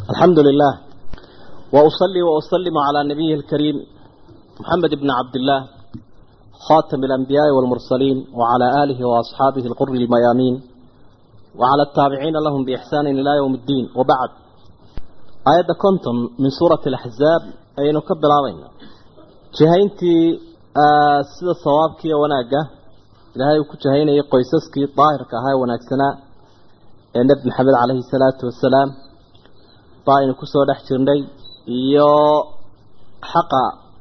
الحمد لله وأصلي وأسلم على نبيه الكريم محمد بن عبد الله خاتم الأنبياء والمرسلين وعلى آله وأصحابه القر الميامين وعلى التابعين لهم بإحسان إلى يوم الدين وبعد آيات كنتم من سورة الأحزاب أي نكبر علينا جهينتي سيدة صوابك وناقة إلهي وكجهين قيسسك طاهرك هاي وناكسنا النبي محمد عليه الصلاة والسلام طاين كسو دحجرني iyo xaqa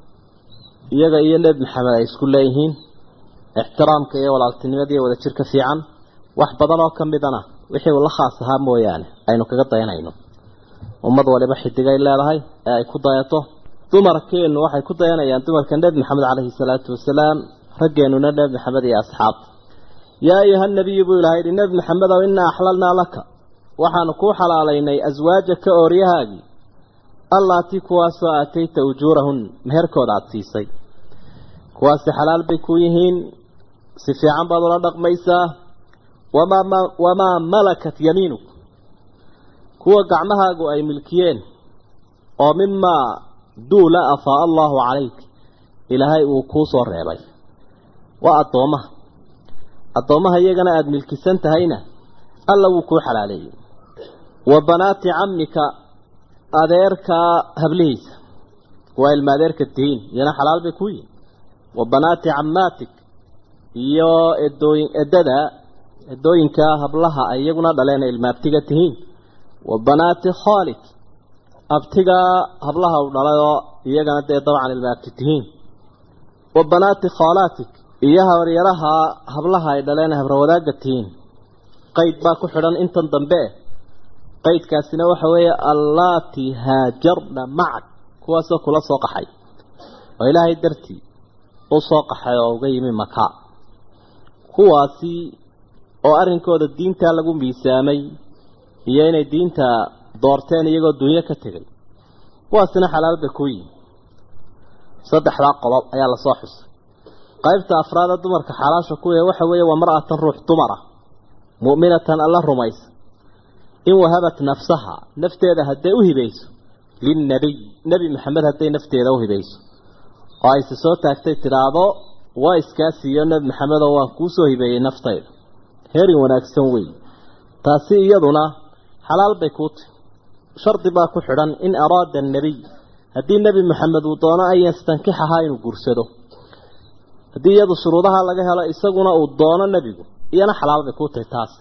iyaga iyo nebi maxamed ay isku leeyihiin ixtiraamka iyo walaaltinimada iyo wada jirka fiican wax badan oo ka midana wixii uu la khaas ahaa mooyaane aynu kaga dayanayno ummad waliba xidigay leedahay ee ay ku dayato dumarkeennu waxay ku dayanayaan dumarka nebi maxamed caleyhi salaatu wasalaam raggeenuna nebi maxamed iyo asxaabta yaa ayuha nabiyu buu ilahay yihi nebi maxamedow innaa axlalnaa laka waxaanu kuu xalaalaynay aswaajaka ooryahaagii allaatii kuwaasoo aatayta ujuurahun meherkooda aada siisay kuwaasi xalaal bay ku yihiin si fiican baad ula dhaqmaysaa wamaa wamaa malakat yamiinuk kuwa gacmahaagu ay milkiyeen oo mimaa duula afaa allaahu calayk ilaahay uu kuu soo reebay waa addoommaha addoommaha iyagana aada milkisan tahayna alla wuu kuu xalaaleeyey wa banaati cammika adeerkaa hablihiisa waa ilma adeerka tihiin iyana xalaal bay ku yihin wa banaati cammaatik iyo edooyin edada edooyinka hablaha ay iyaguna dhaleen ilma abtiga tihiin wa banaati khaalik abtiga hablaha u dhalayoo iyagana dee dabcan ilma abti tihiin wa banaati khaalaatik iyo habaryaraha hablaha ay dhaleen habrawadaagga tihiin qayd baa ku xidhan intan dambe qaydkaasina waxa weeye allaati haajarna macak kuwaasoo kula soo qaxay oo ilaahay dartii u soo qaxay oo uga yimi maka kuwaasi oo arrinkooda diintaa lagu miisaamay iyo inay diinta doorteen iyagoo dunyo ka tegay kuwaasina xalaal bay ku yihin saddexdaa qodob ayaa lasoo xusay qaybta afraada dumarka xalaasha ku yahay waxa weeye waa mar-atan ruux dumara mu'minatan alla rumaysa in wahabat nafsaha nafteeda hadday u hibayso linnabiy nebi maxamed hadday nafteeda u hibayso oo ayse soo taagtay tidhaahdo waa iskaa siiyo nebi maxamedoo waan kuu soo hibeeyey naftayda heerin wanaagsan wey taasi iyaduna xalaal bay kuu tahy shardi baa ku xidhan in araada annebiy haddii nebi maxamed uu doono an yastankixahaa inuu guursado haddii iyadu shuruudaha laga helo isaguna uu doono nebigu iyana xalaal bay kuu tahy taas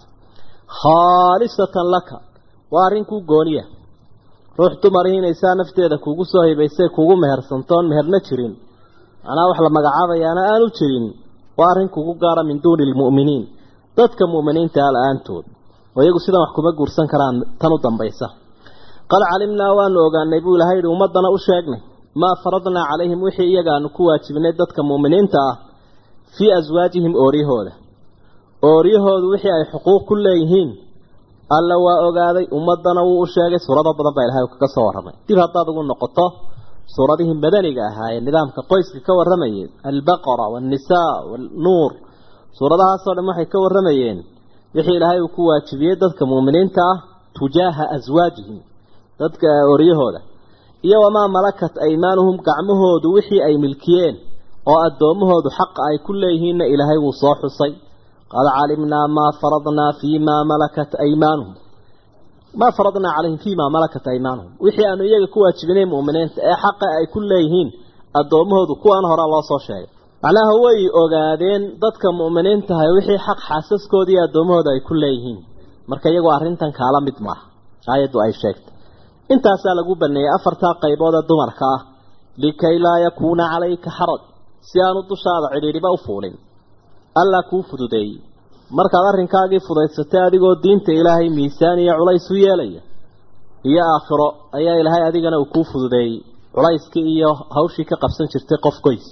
khaalisatan laka waa arrin kuu gooniya ruux dumarihi inaysaa nafteeda kuugu soo hibaysay kuugu mehersantoon meherna jirin macnaa wax la magacaabayaana aanu jirin waa arrin kugu gaara min duuni lmu'miniin dadka mu'miniinta a la-aantood oo iyagu sidan wax kuma guursan karaan tan u dambaysa qad calimnaa waanu ogaanay buu ilahay yihi ummaddana u sheegnay maa faradnaa calayhim wixii iyagaanu ku waajibnay dadka mu'miniinta ah fii aswaajihim ooryahooda ooryahoodu wixii ay xuquuq ku leeyihiin alla waa ogaaday ummadana wuu u sheegay suurado badan baa ilahay kaga soo warramay dib haddaad ugu noqoto suuradihii madaniga ahaa ee nidaamka qoyska ka warramayeen albaqara waannisaa waalnuur suuradahaasoo dhan waxay ka warramayeen wixii ilaahay uu ku waajibiyey dadka muuminiinta ah tujaaha aswaajihim dadka ooryahooda iyo wamaa malakat aymaanuhum gacmahoodu wixii ay milkiyeen oo addoommahoodu xaqa ay ku leeyihiinna ilaahay wuu soo xusay qad calimnaa maa faradnaa fii maa malakat aymaanuhum maa faradnaa calayhim fii maa malakat aymaanuhum wixii aanu iyaga ku waajibinay mu'miniinta ee xaqa ay ku leeyihiin addoommahoodu kuwaan hore loo soo sheegay macnaha way ogaadeen dadka mu'miniintahay wixii xaq xaasaskooda iyo addoommahooda ay ku leeyihiin marka iyagoo arrintan kaala mid maaha aayaddu ay sheegtay intaasaa lagu baneeyey afartaa qaybood ee dumarka ah likay laa yakuuna calayka xaraj si aanu dushaada cidhiidhiba u fuulin allaa kuu fududeeyey markaad arrinkaagii fudaysatay adigoo diinta ilaahay miisaan iyo culays u yeelaya iyo aakhiro ayaa ilaahay adigana uu kuu fududeeyey culayskii iyo hawshii ka qabsan jirtay qof goys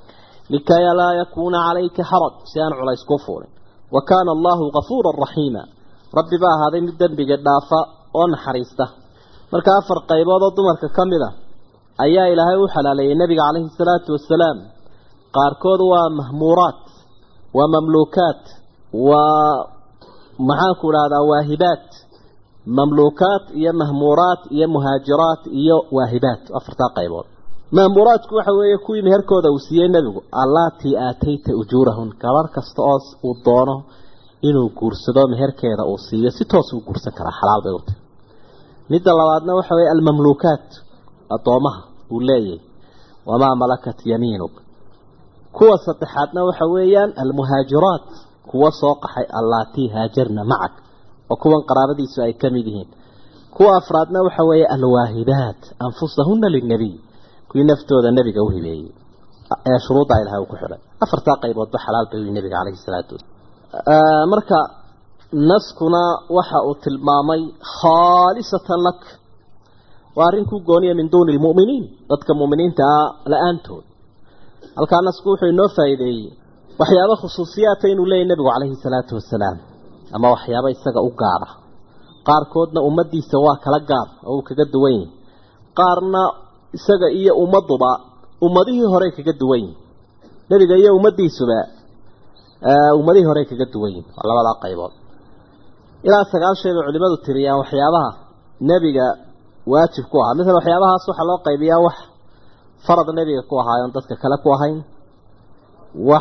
likay laa yakuuna calayka xaraj si aan culays kuu fuulin wa kaana allaahu kafuuran raxiima rabbi baa ahaaday mid dembiga dhaafa oo naxariista marka afar qaybood oo dumarka ka mid a ayaa ilaahay u xalaaleeyey nebiga calayhi salaatu wasalaam qaarkood waa mahmuuraat waa mamluukaat waa maxaanku idhahdaa waahibaat mamluukaat iyo mahmuuraat iyo muhaajiraat iyo waahibaat afartaa qaybood mahmuuraatku waxa weeye kuwii meherkooda uu siiyey nebigu allaatii aatayta ujuurahun gabarh kasta oo uu doono inuu guursado meherkeeda uu siiyo si toos uu guursan karaa xalaal bay u tahay midda labaadna waxa weeye almamluukaat addoomaha uu leeyahay wamaa malakat yamiinuk kuwa saddexaadna waxa weeyaan almuhaajiraat kuwa soo qaxay allaatii haajarna macak oo kuwan qaraabadiisu ay ka mid yihiin kuwa afraadna waxa weeye alwaahibaat anfusahuna linnebiy kuwii naftooda nebiga u hibeeyey ee shuruudda ilahay uu ku xidhay afartaa qayboodba xalaal bay u nebiga calayhi salaatu wasalaam marka naskuna waxa uu tilmaamay khaalisatan lak waa arrin ku gooniya min duuni lmu'miniin dadka mu'miniinta ah la-aantood halkaa nasku wuxuu inoo faa'iideeyey waxyaaba khusuusiyaata inuu leeyahy nebigu calayhi salaatu wasalaam ama waxyaaba isaga u gaara qaarkoodna ummaddiisa waa kala gaar oo uu kaga duwan yahi qaarna isaga iyo ummadduba ummadihii horey kaga duwan yihin nebiga iyo ummaddiisuba ummadihii horey kaga duwan yihin waa labadaa qaybood ilaa sagaal shay bay culimadu tiriyaan waxyaabaha nebiga waajib ku ahaa misal waxyaabahaas waxaa loo qaybiyaa wax farad nebiga ku ahaayoon dadka kale ku ahayn wax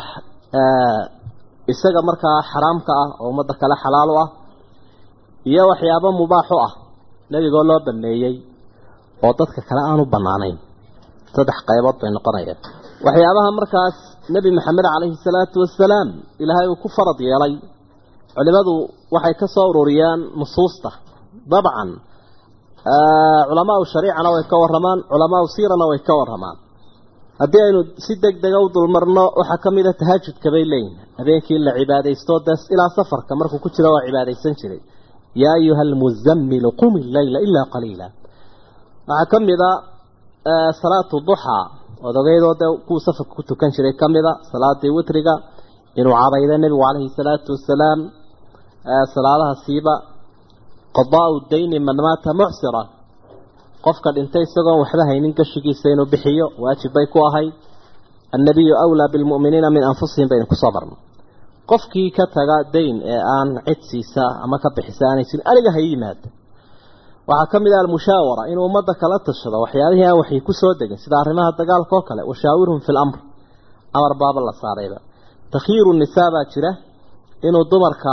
isaga markaa xaraamka ah oo ummadda kale xalaal u ah iyo waxyaabo mubaax u ah nebigoo loo baneeyey oo dadka kale aanu banaanayn saddex qaybood bay noqonayaan waxyaabaha markaas nebi maxamed calayhi salaatu wasalaam ilaahay uu ku farad yeelay culimadu waxay ka soo ururiyaan nusuusta dabcan culamaau shariicana way ka waramaan culamaau siirana way ka waramaan haddii aynu si deg dega u dulmarno waxaa ka mid a tahajudka bay leeyihin habeenkii la cibaadaysto des ilaa safarka markuu ku jiro waa cibaadaysan jiray yaa ayuha almuzammilu qumi leyla ilaa qaliila waxaa ka mid a salaatu duxaa ood ogeydoo dee kuwuu safarka ku tukan jiray ka mid a salaadii witriga inuu cadayda nebigu calayhi salaatu wasalaam salaadaha siiba qadaau dayni man maata mucsira qofka dhintay isagoon waxba haynin gashigiisa inuu bixiyo waajib bay ku ahayd annabiyu awlaa bilmu'miniina min anfusihim baynu kusoo marno qofkii ka taga dayn ee aan cid siisa ama ka bixisa aanay jirin aniga ha yimaado waxaa ka mid ah almushaawara inuu ummadda kala tashado waxyaabihii aan waxay ku soo degin sida arrimaha dagaalka oo kale washaawirhum fi lamr amar baaba la saarayba takhiiru nisaa baa jira inuu dumarka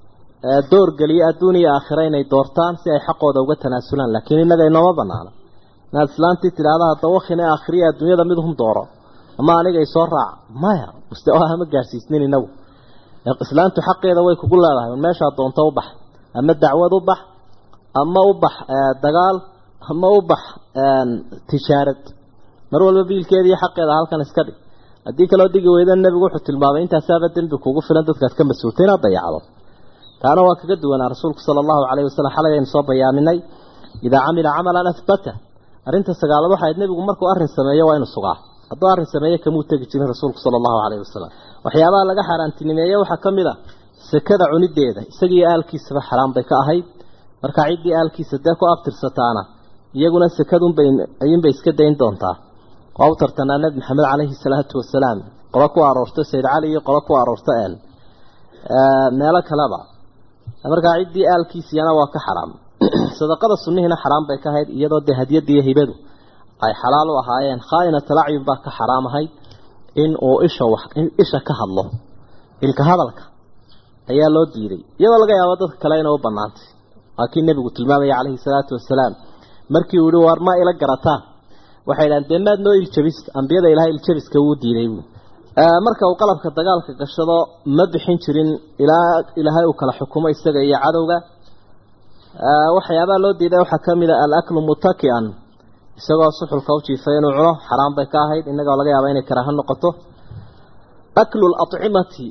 door geliyo adduun iyo aakhira inay doortaan si ay xaqooda uga tanaasulaan laakiin innaga inooma banaana inaad islaantii tidhaahda hadda wakhina aakhiriya adduunyada mid hum dooro ama aniga isoo raac maya mustawaha ma gaarsiisnin inagu islaantu xaqeeda way kugu leedahay meeshaa doonto u bax ama dacwad u bax ama u bax dagaal ama u bax tijaarad mar walba biilkeeda iyo xaqeeda halkan iska dhig haddii kaloo digi weyda nebigu wuxuu tilmaamay intaasaaba dembi kugu filan dadkaad ka mas-uultay inaad dayacdo taana waa kaga duwanaa rasuulku sala allahu calayhi wasalam xalay aynu soo bayaaminay idaa camila camalan ahbata arrinta sagaalaad waxay ahayd nebigu markuu arrin sameeyo waa inuu sugaa hadduu arrin sameeyo kamuu tegi jirin rasuulku sala allahu calayhi wasalam waxyaabaha laga xaaraantinimeeye waxaa ka mid a sekada cunideeda isagiiyo aalkiisaba xaraam bay ka ahayd marka ciddii aalkiisa dee ku abtirsataana iyaguna sekadunbay ayuunbay iska dayn doontaa waa u tartanaa nebi maxamed calayhi salaatu wasalaam qolo ku aroorta sayid cali iyo qolo ku aroorta een meelo kaleba markaa ciddii aalkiisiyana waa ka xaraam sadaqada sunnihiina xaraam bay ka ahayd iyadoo dee hadiyadda iyo hibadu ay xalaal u ahaayeen khaa'inat alacyun baa ka xaraam ahayd in uu isha wax isha ka hadlo ilka hadalka ayaa loo diiday iyadoo laga yaabo dadka kale inay u banaantay waa kii nebigu tilmaamaya calayhi salaatu wasalaam markii uu yihi waar ma ila garataan waxay dhahan dee maad noo iljabista ambiyada ilahay iljabiska wuu diiday buu marka uu qalabka dagaalka gashado ma bixin jirin ilaa ilaahay uu kala xukumo isaga iyo cadowga waxyaabaha loo diiday waxaa ka mid a alaklu mutaki'an isagoo suxulka u jiifay inuu cuno xaraam bay ka ahayd innagoo laga yaaba inay karaaho noqoto aklu lacimati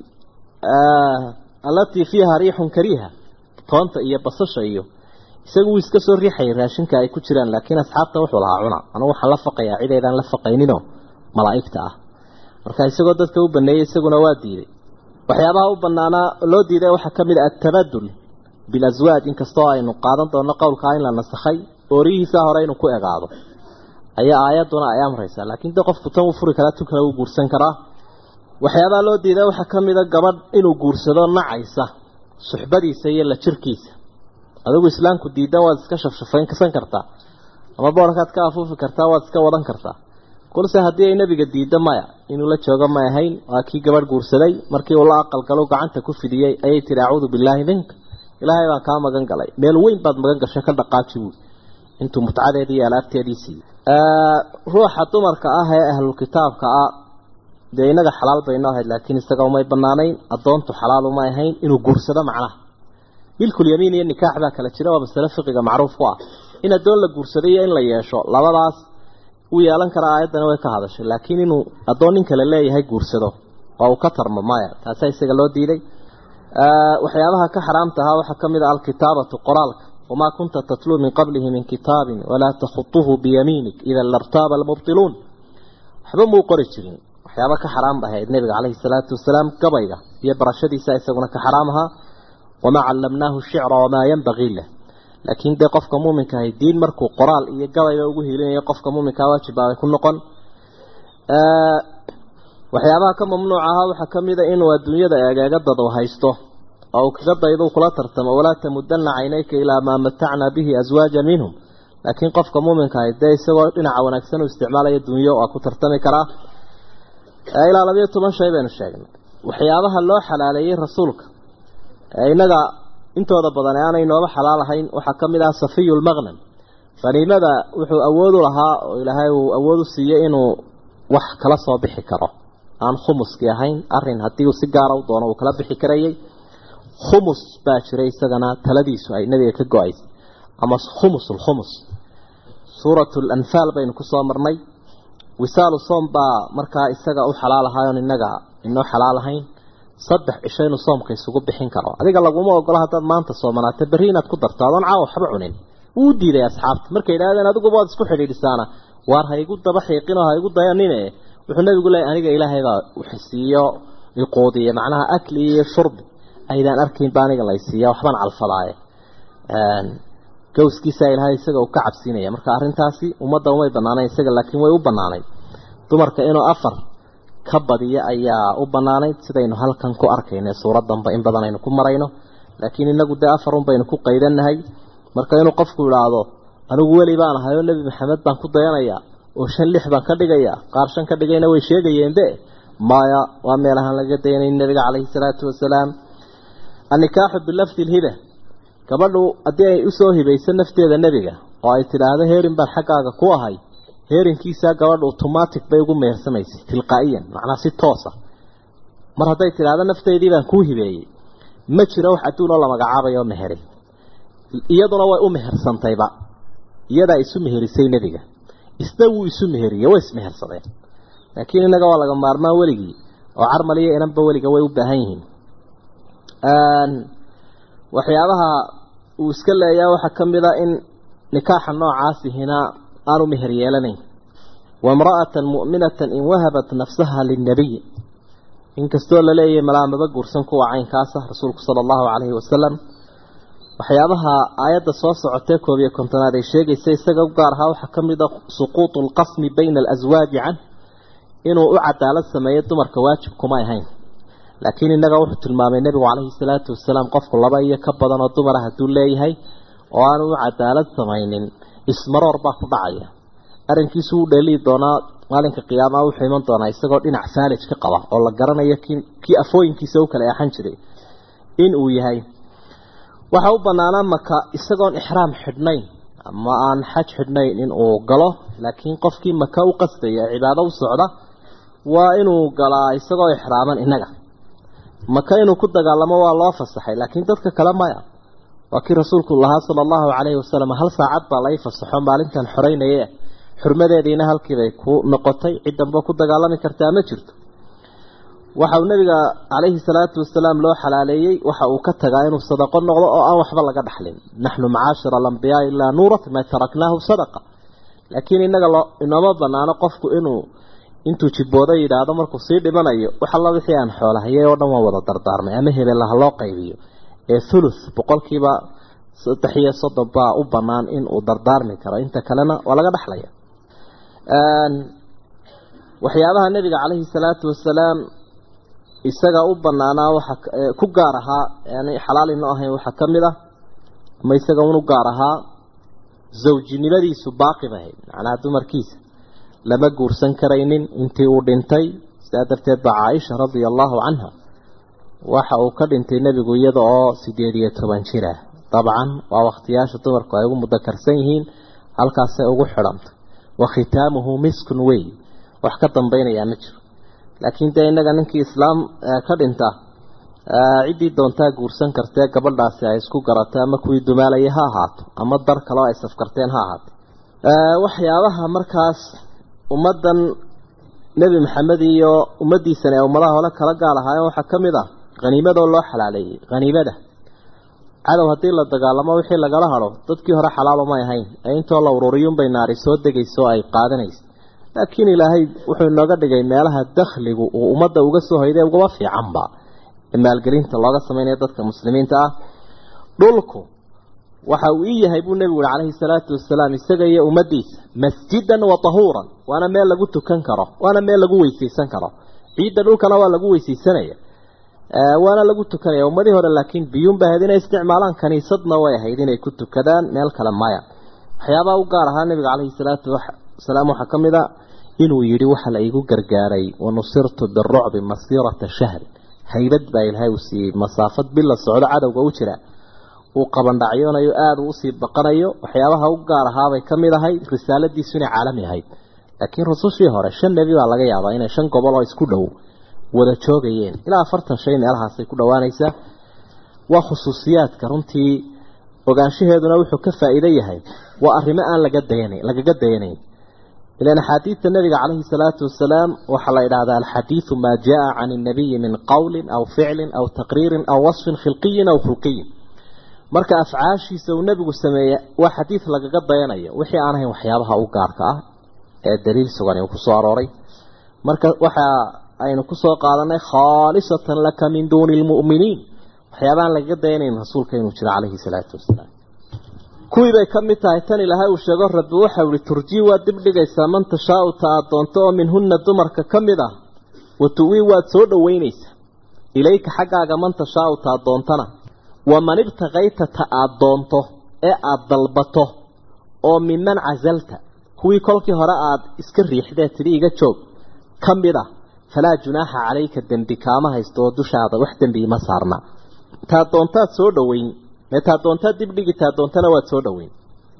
alatii fiiha riixun kariiha toonta iyo basasha iyo isagu wuu iska soo riixayay raashinka ay ku jiraan laakiin asxaabta wuxuu lahaa cuna anugu waxaan la faqayaa cidaydaan la faqayninoo malaa'igta ah marka isagoo dadka u baneeyey isaguna waa diiday waxyaabaha u banaanaa loo diiday waxaa ka mid a atabadul bilaswaaj inkastoo aynu qaadan doonno qowlkaa in la nasakhay oorihiisa hore inuu ku egaado ayaa aayadduna ay amraysaa laakiin de qofku tan uu furi karaa tu kale uu guursan karaa waxyaabaha loo diiday waxaa ka mid a gabadh inuu guursado nacaysa suxbadiisa iyo la jirkiisa adigu islaamku diidan waad iska shafshafayn kasan kartaa ama boorkaad ka afuufi kartaa waad iska wadan kartaa kulse haddii ay nebiga diidda maya inuu la joogo may ahayn waa kii gabadh guursaday markii uu la aqalgalo gacanta ku fidiyey ayay tihi acuudu billaahi minka ilaahay baan kaa magan galay meel weyn baad magan gashay ka dhaqaaji buui intuu mutcadeedii iyo alaabteedii siiyey ruuxa dumarka ah ee ahlulkitaabka ah dee inaga xalaal baynoo ahayd laakiin isaga umay banaanayn addoontu xalaal uma ahayn inuu guursado macnaha milkulyamiin iyo nikaax baa kala jira waa masale fiqiga macruuf ku ah in addoon la guursado iyo in la yeesho labadaas uu yeelan karaa aayaddana way ka hadashay laakiin inuu addoon nin kale leeyahay guursado oo uu ka tarmo maya taasaa isaga loo diiday waxyaabaha ka xaraamta ahaa waxaa ka mid ah alkitaabatu qoraalka wamaa kunta tatluu min qablihi min kitaabin walaa takhutuhu biyamiinik idan lartaaba almubtiluun waxba muu qori jirin waxyaaba ka xaraam ahayd nebiga caleyhi salaatu wasalaam gabayga iyo barashadiisa isaguna ka xaraam ahaa wamaa callamnaahu shicra wamaa yanbagii lah laakiin dee qofka muuminka ahay diin markuu qoraal iyo gabayba ugu hiilinayo qofka muuminkaa waajibaabay ku noqon waxyaabaha ka mamnuuc ahaa waxaa ka mid a inuu adduunyada eegeegadad u haysto oo uu kaga daydo kula tartamo walaa tamudana caynayka ilaa maa matacnaa bihi aswaaja minhum laakiin qofka muuminka ahay dee isagoo dhinaca wanaagsan u isticmaalaya dunyo waa ku tartami karaa ilaa labayo toban shay baynu sheegnay waxyaabaha loo xalaaleeyey rasuulka inaga intooda badan ee aanay nooba xalaal ahayn waxaa ka mid ah safiyu lmaqnam faniimada wuxuu awood u lahaa oo ilaahay uu awood u siiyey inuu wax kala soo bixi karo aan khumuskii ahayn arin haddii uu si gaara u doono uu kala bixi karayay khumus baa jiray isagana taladiisu ay nabiga ka go-aysay ama khumus lkhumus suurat lanfaal baynu kusoo marnay wisaalu soom baa markaa isaga u xalaal ahaayoon inaga inoo xalaal ahayn saddex cisho inuu soomka isugu bixin karo adiga laguma ogola haddaad maanta soomanaata berri inaad ku darto adoon caawa waxba cunin wuu diiday asxaabta markay yidhahdeen adiguba waad isku xidhiidhisaana waar ha igu daba xiiqinoo ha igu dayanine wuxuu nabigu leeyay aniga ilaahay baa waxsiiyo iquudiye macnaha akli iyo shurbi aydaan arkayn ba aniga laysiiya waxbaan calfadaaye gawskiisa ilaahay isaga uu ka cabsiinaya marka arrintaasi ummadda umay banaanayn isaga laakiin way u banaanayd dumarka inuu afar ka badiyo ayaa u banaanayd sidaynu halkan ku arkayna suuraddanba in badan aynu ku marayno laakiin inagu dee afar un baynu ku qaydanahay marka inuu qofku idhaahdo anigu weli baan ahay oo nebi maxamed baan ku dayanayaa oo shan lix baan ka dhigayaa qaar shan ka dhigayna way sheegayeenbe maya waa meelahaan laga daynayn nebiga caleyhi salaatu wasalaam annikaaxu bilafdi lhiba gabadhu haddii ay usoo hibayso nafteeda nebiga oo ay tidhaahdo heerin baan xaggaaga ku ahay heerinkiisaa gabadhu automatic bay ugu mehersamaysay tilqaa'iyan macnaa si toosa mar hadday tidhaahdo nafteydii baan kuu hibeeyey ma jiro wax adduunoo la magacaabayo meherin iyaduna way u mehersantayba iyadaa isu meherisay nebiga isna wuu isu meheriyey way ismehersadeen laakiin innaga waa laga maarmaan weligii oo carmal iyo inanba weliga way u baahan yihiin waxyaabaha uu iska leeyaa waxaa ka mid a in nikaaxa noocaasihina aanu meher yeelanayn waimra'atan mu'minatan in wahabat nafsaha linnabiy inkastoo la leeyahay malaamaba guursan kuwa caynkaasa rasuulku sala allahu calayhi wasalam waxyaabaha aayadda soo socotee koob iyo kontonaad ay sheegaysa isaga u gaar ahaa waxaa ka mid a suquutu alqasmi bayna alaswaaji canh inuu u cadaalad sameeyo dumarka waajib kumay ahayn laakiin innaga wuxuu tilmaamay nebigu calayhi salaatu wasalaam qofku laba iyo ka badan oo dumara hadduu leeyahay oo aanu u cadaalad samaynin ismaroor baa ku dhacaya arrinkiisu wuu dheelihi doonaa maalinka qiyaamaha wuxuu iman doonaa isagoo dhinac faalij ka qaba oo la garanayo ki kii afooyinkiisa u kala eexan jiray in uu yahay waxa u banaanaa maka isagoon ixraam xidhnayn ama aan xaj xidhnayn in uu galo laakiin qofkii maka u qasdaya ee cibaado u socda waa inuu galaa isagoo ixraaman innaga maka inuu ku dagaalamo waa loo fasaxay laakiin dadka kale maya waa kii rasuulku lahaa sala allahu calayhi wasalam hal saacad baa lai fasaxo maalintan xoreynaye xurmadeediina halkiibay ku noqotay ciddanba ku dagaalami kartaa ma jirto waxa uu nabiga calayhi salaatu wasalaam loo xalaaleeyey waxa uu ka tagaa inuu sadaqo noqdo oo aan waxba laga dhaxlin naxnu macaashira alambiyaa ilaa nuurat maa taraknaahu sadaqa laakiin inaga loo inooma banaano qofku inuu intuu jibooda yidhaahdo markuu sii dhimanayo wax alla wixii aan xoolahayay oo dhan waa wada dardaarmay ama hebelaha loo qaybiyo ee thuluth boqolkiiba saddex iyo soddon baa u banaan in uu dardaarmi karo inta kalena waa laga dhaxlaya waxyaabaha nebiga calayhi salaatu wasalaam isaga u banaanaa waxa ku gaar ahaa yani xalaal inoo ahayn waxaa ka mid ah ama isaga unu gaar ahaa zawjinimadiisu baaqi bahayd macnaha dumarkiisa lama guursan karaynin intii uu dhintay sidaa darteed baa caaisha radia allahu canha waxa uu ka dhintay nebigu iyada oo sideed iyo toban jir ah dabcan waa wakhtiyaasha dumarku ay ugu mudakarsan yihiin halkaasay ugu xidhantay wa khitaamuhu miskun wey wax ka dambaynayaa ma jiro laakiin dee innaga ninkii islaam ka dhinta ciddii doontaa guursan kartee gabadhaasi ay isku garatay ama kuwii dumaalayay ha ahaato ama dar kaleo ay safkarteen ha ahaato waxyaabaha markaas ummaddan nebi maxamed iyo ummaddiisani ee ummadaha hole kala gaal ahaayeen waxaa ka mid ah haniimadoo loo xalaaleeyey haniimada cadow haddii la dagaalamo wixii lagala hadho dadkii hore xalaalo may ahayn ee intoo la ururiyuunbay naari soo degayso ay qaadanaysa laakiin ilaahay wuxuu inooga dhigay meelaha dakhligu uu ummadda uga soo hoyday ugaba fiicanba ee maalgelinta looga samaynayo dadka muslimiinta ah dhulku waxa uu ii yahay buu nebigu uri calayhi salaatu wasalaam isaga iyo ummaddiisa masjidan wa tahuuran waana meel lagu tukan karo waana meel lagu weysaysan karo ciidda dhulkana waa lagu weysaysanaya waana lagu tukanaya ummadii hore laakiin biyuun bay ahayd inay isticmaalaan kaniisadna way ahayd inay ku tukadaan meel kale maya waxyaabaha u gaar ahaa nebiga calayhi salaatu wasalaam waxaa ka mid a inuu yidhi waxa la iigu gargaaray wanusirtu birucbi masiirata shahri haybad baa ilaahay uu siiyey masaafad bil la socdo cadowga u jira uu qabandhacyoonayo aada uu usii baqanayo waxyaabaha u gaar ahaabay ka mid ahay risaaladiisu inay caalami ahayd laakiin rusushii hore shan nebi baa laga yaabaa inay shan gobol oo isku dhow wada joogayeen ilaa afartan shay meelahaasay ku dhowaanaysaa waa khusuusiyaadka runtii ogaanshaheeduna wuxuu ka faa'iido yahay waa arrimo aan laga dayana lagaga dayanayn ilan axaadiidta nabiga calayhi salaatu wasalaam waxaa la idhahdaa alxadiidu maa jaa can innabiyi min qowlin aw ficlin aw taqriirin aw wasfin khilqiyin aw khulqiyin marka afcaashiisa uu nebigu sameeye waa xadiid lagaga dayanayo wixii aan ahayn waxyaabaha u gaarka ah ee daliil sugan uu kusoo arooray marka waxa aynu kusoo qaadanay khaalisatan laka min duuni lmu'miniin waxyaabahaan lagaga dayanayn rasuulka inuu jiro calayhi salaatu wasalaam kuwii bay ka mid tahay tan ilaahay uu sheego rabbi waxau ihi turjii waad dib dhigaysaa man tashaau ta aad doonto oo minhunna dumarka ka mid ah wa tu'wii waad soo dhoweynaysaa ilayka xaggaaga man tashaau ta aad doontana waman ibtaqayta ta aad doonto ee aada dalbato oo miman casalta kuwii kolkii hore aad iska riixdee tidhi iga joog ka mid ah falaa junaaxa calayka dembi kaama haysto oo dushaada wax dembi ima saarna taa doontaad soo dhoweyn mee taa doontaad dibdhigi taa doontana waad soo dhoweyn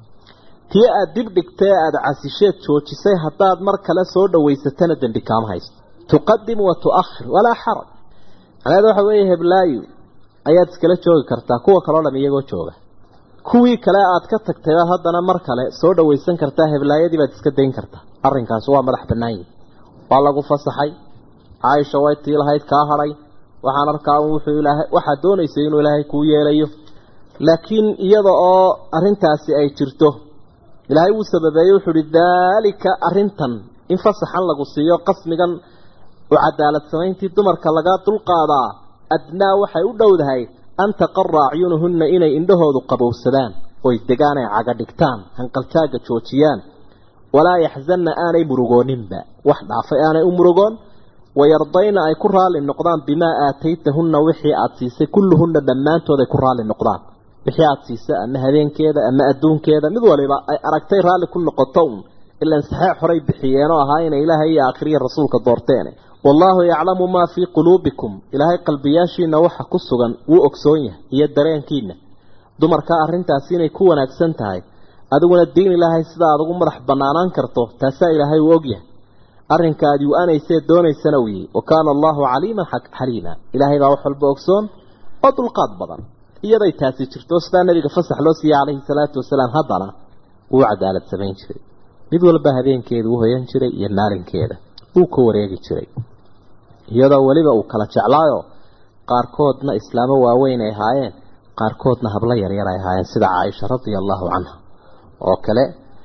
tii aad dibdhigtee aada casisheed joojisay haddaad mar kale soo dhowaysatana dembi kaama haysto tuqadim wa tu'akhir walaa xaraj macnaheed waxa weeye heblaayu ayaad iskala joogi kartaa kuwa kaleo dham iyagoo jooga kuwii kale aad ka tagtay baad haddana mar kale soo dhowaysan kartaa heblaayadii baad iska dayn kartaa arrinkaasi waa madax bannaan yihi waa lagu fasaxay caaisha way tii lahayd kaa hadhay waxaan arkaa wuxuu ilaahay waxaad doonaysay inuu ilaahay kuu yeelayo laakiin iyada oo arrintaasi ay jirto ilaahay wuu sababeeyey wuxuu uhi daalika arrintan in fasaxan lagu siiyo qasmigan u cadaalad samayntii dumarka lagaa dulqaadaa adnaa waxay u dhowdahay an taqara acyunuhunna inay indhahoodu qabowsadaan oy degaan ay caga dhigtaan hanqaltaagga joojiyaan walaa yaxzanna aanay murugooninba wax dhaafay aanay u murugoon wayardayna ay ku raalli noqdaan bimaa aataytahunna wixii aada siisay kulluhunna dhammaantood ay ku raalli noqdaan wixii aada siisay ama habeenkeeda ama adduunkeeda mid waliba ay aragtay raalli ku noqoto un ilaan saxeex horay bixiyeenoo ahaa inay ilaahay iyo aakhiriya rasuulka doorteen wallaahu yaclamu maa fii quluubikum ilaahay qalbiyaashiina waxa ku sugan wuu ogsoon yahay iyo dareenkiina dumarka arrintaasi inay ku wanaagsan tahay adiguna diin ilaahay sida aad ugu madax banaanaan karto taasaa ilaahay uu ogyahay arrinka aad yu-anaysee doonaysana uu yihi wa kaana allahu caliiman xaliima ilaahay baa wax walba ogsoon oo dulqaad badan iyaday taasi jirto sidaa nabiga fasax loo siiyey calayhi salaatu wasalaam haddana wuu cadaalad samayn jiray mid walba habeenkeeda u hoyan jiray iyo maalinkeeda wuu ka wareegi jiray iyadoo weliba uu kala jeclaayo qaarkoodna islaamo waaweyn ay ahaayeen qaarkoodna hablo yaryar ay ahaayeen sida caaisha radia allahu canha oo kale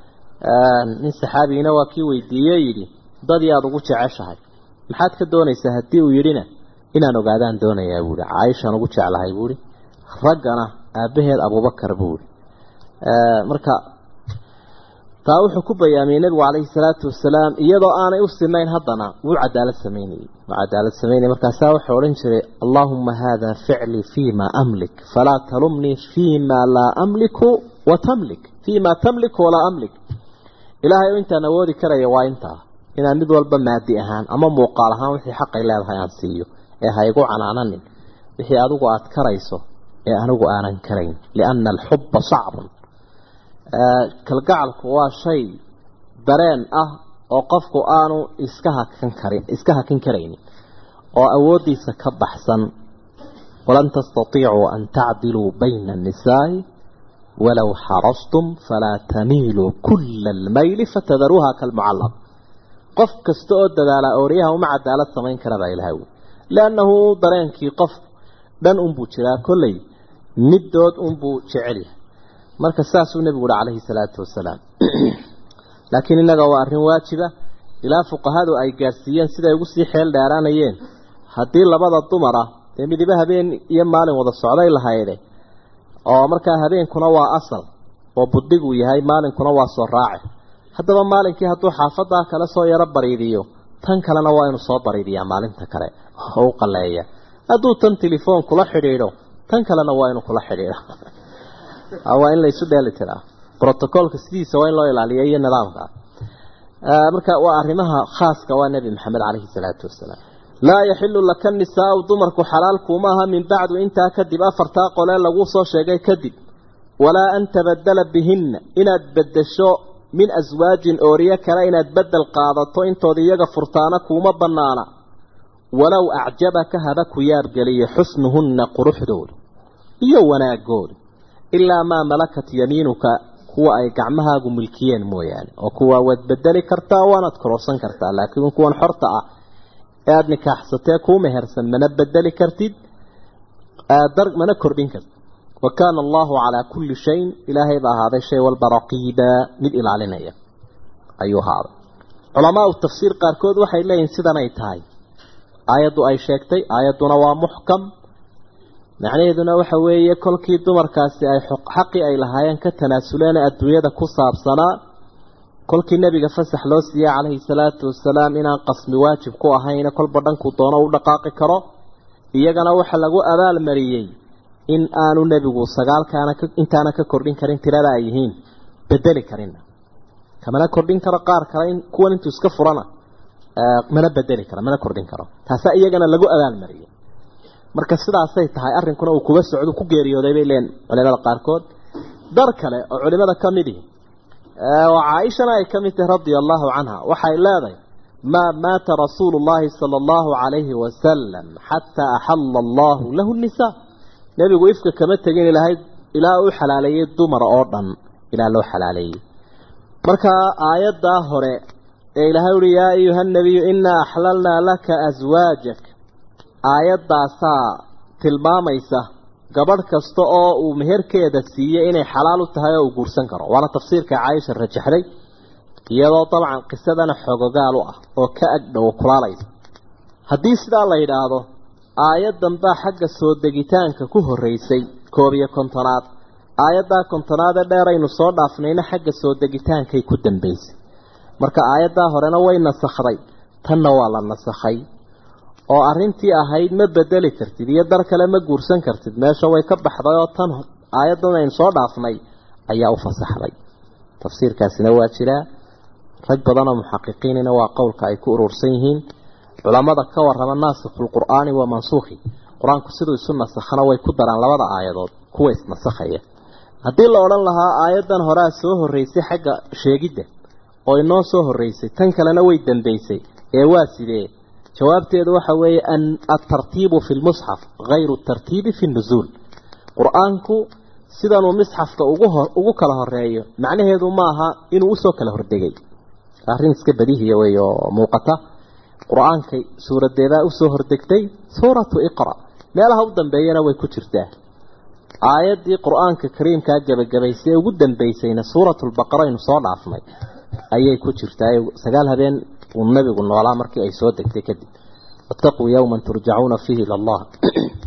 nin saxaabigiina waa kii weydiiye yidhi dadii aada ugu jeceshahay maxaad ka doonaysaa haddii uu yidhina inaan ogaadaan doonayaa buuhi caaishaan ugu jeclahay buuhi raggana aabbaheed abubakar buuhi marka taa wuxuu ku bayaamiyey nebigu calayhi salaatu wasalaam iyadoo aanay u sinayn haddana wuu cadaalad samaynayey wuu cadaalad samaynayay markaasaa wuxuu odhan jiray allaahuma hada ficlii fima amlik falaa talumnii fima laa amliku wa tamlik fima tamliku walaa amlik ilaahay oo intaan awoodi karaya waa intaa inaan mid walba maadi ahaan ama muuqaal ahaan wixii xaqay leedahay aan siiyo ee ha igu canaananin wixii adigu aada karayso ee anigu aanan karayn liana alxubba sacbun kalgacalku waa shay dareen ah oo qofku aanu iska hakan karin iska hakin karaynin oo awooddiisa ka baxsan walan tastatiicuu an tacdiluu bayna annisaa'i walow xarastum falaa tamiiluu kula almayli fatadaruuha kalmucallaq qof kasta oo dadaala ooryaha uma cadaalad samayn kara baa ilahay wy liannahu dareenkii qof dhan unbuu jiraa kolley middood unbuu jecel yahay marka saasuu nebigu uhi calayhi salaatu wasalaam laakiin innaga waa arrin waajiba ilaa fuqahadu ay gaadhsiiyeen siday ugu sii xeel dheeraanayeen haddii labada dumar ah dee midiba habeen iyo maalin wada socday lahayde oo markaa habeenkuna waa asal oo buddiguu yahay maalinkuna waa soo raace haddaba maalinkii hadduu xaafadaa kale soo yaro bariidiyo tan kalena waa inuu soo bariidiyaa maalinta kale oo u qaleeya hadduu tan telefoon kula xidhiidho tan kalena waa inuu kula xidhiidho waa in la isu dheeli tiraa brotocolka sidiisa waa in loo ilaaliya iyo nidaamka marka waa arrimaha khaaska waa nebi maxamed calayhi salaatu wasalaam laa yaxilu laka nisaau dumarku xalaal kuuma aha min bacdu intaa kadib afartaa qolee lagu soo sheegay kadib walaa an tabadala bihinna inaad bedesho min aswaajin ooriye kale inaad bedel qaadato intood iyaga furtaana kuuma banaana walow acjabaka haba ku yaabgeliyo xusnuhunna quruxdooda iyo wanaagooda ilaa maa malakat yamiinuka kuwa ay gacmahaagu milkiyeen mooyaane oo kuwa waad bedeli kartaa waanaad kororsan kartaa laakiin kuwan xorta ah ee aada nikaaxsatee kuu mehersan mana bedeli kartid dar mana kordhin kartid wa kaana allahu calaa kulli shayin ilaahay baa ahaaday shay walba raqiiba mid ilaalinaya ayuu ahaaday culamaau tafsiir qaarkood waxay leeyihin sidanay tahay aayaddu ay sheegtay aayadduna waa muxkam macnaheeduna waxa weeye kolkii dumarkaasi ay xaqii ay lahaayeen ka tanaasuleen adduunyada ku saabsanaa kolkii nebiga fasax loo siiyey calayhi salaatu wasalaam inaan qasmi waajib ku ahayna kolba dhankuu doono u dhaqaaqi karo iyagana waxa lagu abaalmariyey in aanu nebigu sagaalkaana intaana ka kordhin karin tirada ay yihiin bedeli karinna kamana kordhin karo qaar kale in kuwan intuu iska furana mana bedeli karo mana kordhin karo taasaa iyagana lagu abaalmariyey marka sidaasay tahay arrinkuna uu kuga socdo ku geeriyooday bay leen culimada qaarkood dar kale oo culimada ka mid ihi oo caaishana ay ka mid tahay radia allahu canha waxay leedahay maa maata rasuulu llahi sala allahu calayhi wasalam xataa axalla allahu lahu nisaa nebigu ifka kama tegin ilahay ilaa uu xalaaleeyey dumar oo dhan ilaa loo xalaaleeyey marka aayaddaa hore ee ilahay uhi yaa ayuha nabiyu inaa axlalnaa laka aswaajak aayaddaasaa tilmaamaysa gabadh kasta oo uu meherkeeda siiyey inay xalaal u tahay oo uu guursan karo waana tafsiirka caaisha rajaxday iyadoo dabcan qisadana xogogaal u ah oo ka agdhow kulaalaysa haddii sidaa la yidhaahdo aayaddan baa xagga soo degitaanka ku horreysay koob iyo kontonaad aayaddaa kontonaad ee dheer aynu soo dhaafnayna xagga soo degitaankay ku dambaysay marka aayaddaa horena way nasakhday tanna waa la nasakhay oo arrintii ahayd ma bedeli kartid iyo dar kale ma guursan kartid meesha way ka baxday oo tan aayaddan aynu soo dhaafnay ayaa u fasaxday tafsiirkaasina waa jiraa rag badanoo muxaqiqiinina waa qowlka ay ku urursan yihiin culamada ka warrama naasikhulqur'aani wa mansuukhi qur-aanku siduu isu nasakhana way ku daraan labada aayadood kuwa isnasakhaya haddii la odhan lahaa aayaddan horea soo horreysay xagga sheegidda oo inoo soo horreysay tan kalena way dambaysay ee waa sidee jawaabteedu waxa weeye an altartiibu fi lmusxaf hayru tartiibi fi nuzuul qur-aanku sidanuu misxafka ugu ugu kala horeeyo macnaheedu maaha inuu usoo kala hordegay arrin iska badihiya wey oo muuqata qur-aanka suuradeedaa usoo hordegtay suuratu iqra meelaha u dambeeyana way ku jirtaa aayaddii qur-aanka kariimkaa gebagabaysay ee ugu dambaysayna suuratulbaqara aynu soo dhaafnay ayay ku jirtaa sagaal habeen uu nabigu noolaa markii ay soo degtay kadib wattaquu yowman turjacuuna fiihi ila allah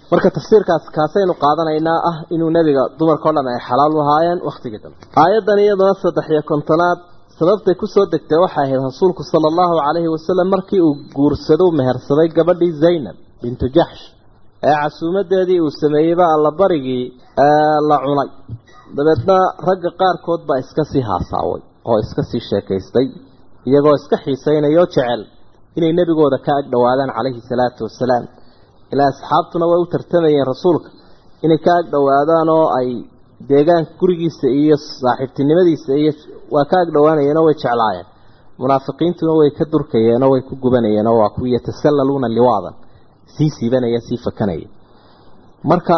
marka tafsiirkaas kaasaynu qaadanaynaa ah inuu nebiga dumarkao dhan ay xalaal u ahaayeen wakhtigii dambe aayaddan iyaduna saddex iyo kontonaad sababtay kusoo degtay waxay ahayd rasuulku sala allahu calayhi wasalam markii uu guursado u mehersaday gabadhii zaynab bintu jaxsh ee casuumadeedii uu sameeyeyba allabarigii la cunay dabeedna ragga qaarkood baa iska sii haasaaway oo iska sii sheekaystay iyagoo iska xiisaynayoo jecel inay nebigooda ka ag dhowaadaan calayhi salaatu wasalaam ilaa asxaabtuna way u tartamayeen rasuulka inay ka ag dhowaadaan oo ay deegaanka gurigiisa iyo saaxiibtinimadiisa iyo waa ka ag dhowaanayeenoo way jeclaayeen munaafiqiintuna way ka durkayeenoo way ku gubanayeenoo waa kuwii yatasallaluuna liwaadan sii siibanaya sii fakanaya marka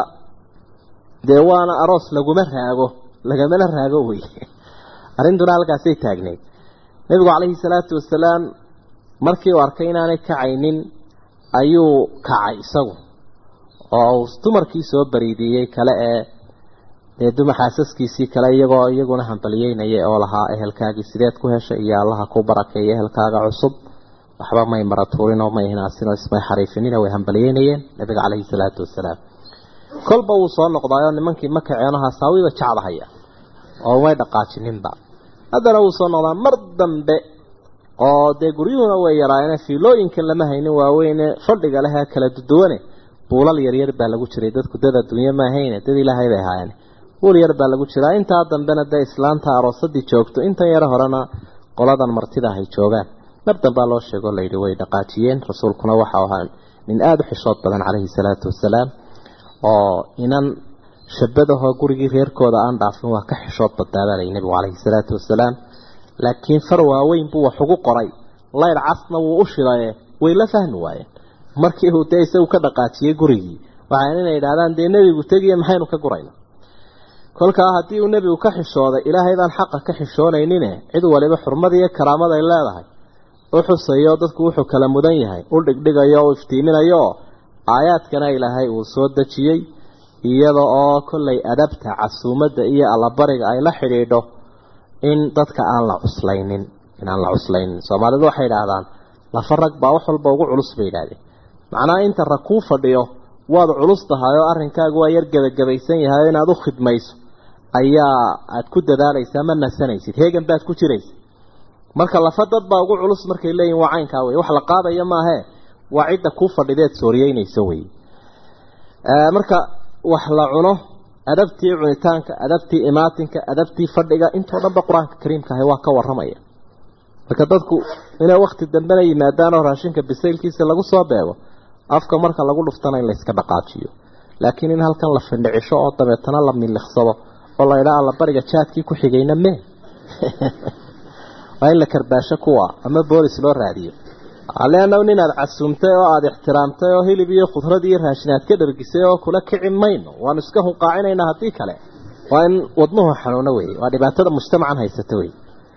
dee waana aroos laguma raago lagamana raago wey arrintuna halkaasay taagneyd nebigu calayhi salaatu wasalaam markii uu arkay inaanay kacaynin ayuu kacay isagu oo uu dumarkii soo bariidiyey kale ee dee duma xaasaskiisii kale iyagoo iyaguna hambaliyeynaya oo lahaa ehelkaagii sideed ku heshay iyo allaha ku barakeeya ehelkaaga cusub waxba may maratuurinoo may hinaasinoo ismay xariifinina way hambaliyeynayeen nabiga calayhi salaatu wasalaam kolba wuu soo noqdaayoo nimankii ma kaceeno hasaawiba jeclahaya oo umay dhaqaajininba haddana wuu soo noqdaa mar dambe oo dee guryuhuna way yaraayeen fiilooyinkan lama haynin waaweyne fadhiga leh ee kala duduwane buulal yaryar baa lagu jiray dadku dad adduunye ma ahayne dad ilaahay bay ahaayeen buul yar baa lagu jiraa intaa dambena dee islaanta aroosadii joogto intan yaro horena qoladan martida ahay joogaan mar dambaa loo sheego layidhi way dhaqaajiyeen rasuulkuna waxau ahaa nin aada u xishood badan calayhi salaatu wasalaam oo inan shabadahoo gurigii reerkooda aan dhaafin waa ka xishood badnaabaalay nebigu calayhi salaatu wasalaam laakiin far waaweyn buu wax ugu qoray layr casna wuu u shidaye way la fahmi waayeen markii uu dee isagu ka dhaqaajiyey gurigii waxaan inay idhahdaan dee nebigu tegiye maxaynu ka gurayna kolkaa haddii uu nebigu ka xishooday ilaahay baan xaqa ka xishoonaynin cid waliba xurmada iyo karaamada ay leedahay u xusayo dadku wuxuu kala mudan yahay u dhigdhigayo u iftiiminayo aayaadkana ilaahay uu soo dejiyey iyada oo kollay adabta casuumadda iyo allabariga ay la xidhiidho in dadka aan la cuslaynin inaan la cuslaynin soomaalidu waxay idhaahdaan lafa rag baa wax walba ugu culus bay idhahdeen macnaha inta rag kuu fadhiyo waad culus tahay oo arrinkaagu waa yar gebagabaysan yahay oo inaad u khidmayso ayaa aad ku dadaalaysaa ma nasanaysid heegan baad ku jiraysa marka lafa dad baa ugu culus markay leeyihin waa caynkaa wey wax la qaadaya maahee waa cidda kuu fadhideed sooriyeynayso wey marka wax la cuno adabtii cunitaanka adabtii imaatinka adabtii fadhiga intoo dhanba qur-aanka kariimka ahi waa ka waramaya marka dadku inay wakti dambena yimaadaan oo raashinka bisaylkiisa lagu soo beego afka marka lagu dhuftana in layska dhaqaajiyo laakiin in halkan la findhicisho oo dabeetana la miliqsado oo la idhaa alla bariga jaadkii ku xigayna mee waa in la karbaasho kuwa ama boolis loo raadiyo leanna nin aad casuumtay oo aada ixtiraamtay oo hilib iyo khudrad iyo raashin aad ka dhargisay oo kula kici mayno waanu iska hunqaacinaynaa haddii kale waa in wadnuhu xanuuno weeye waa dhibaatada mujtamacan haysata wey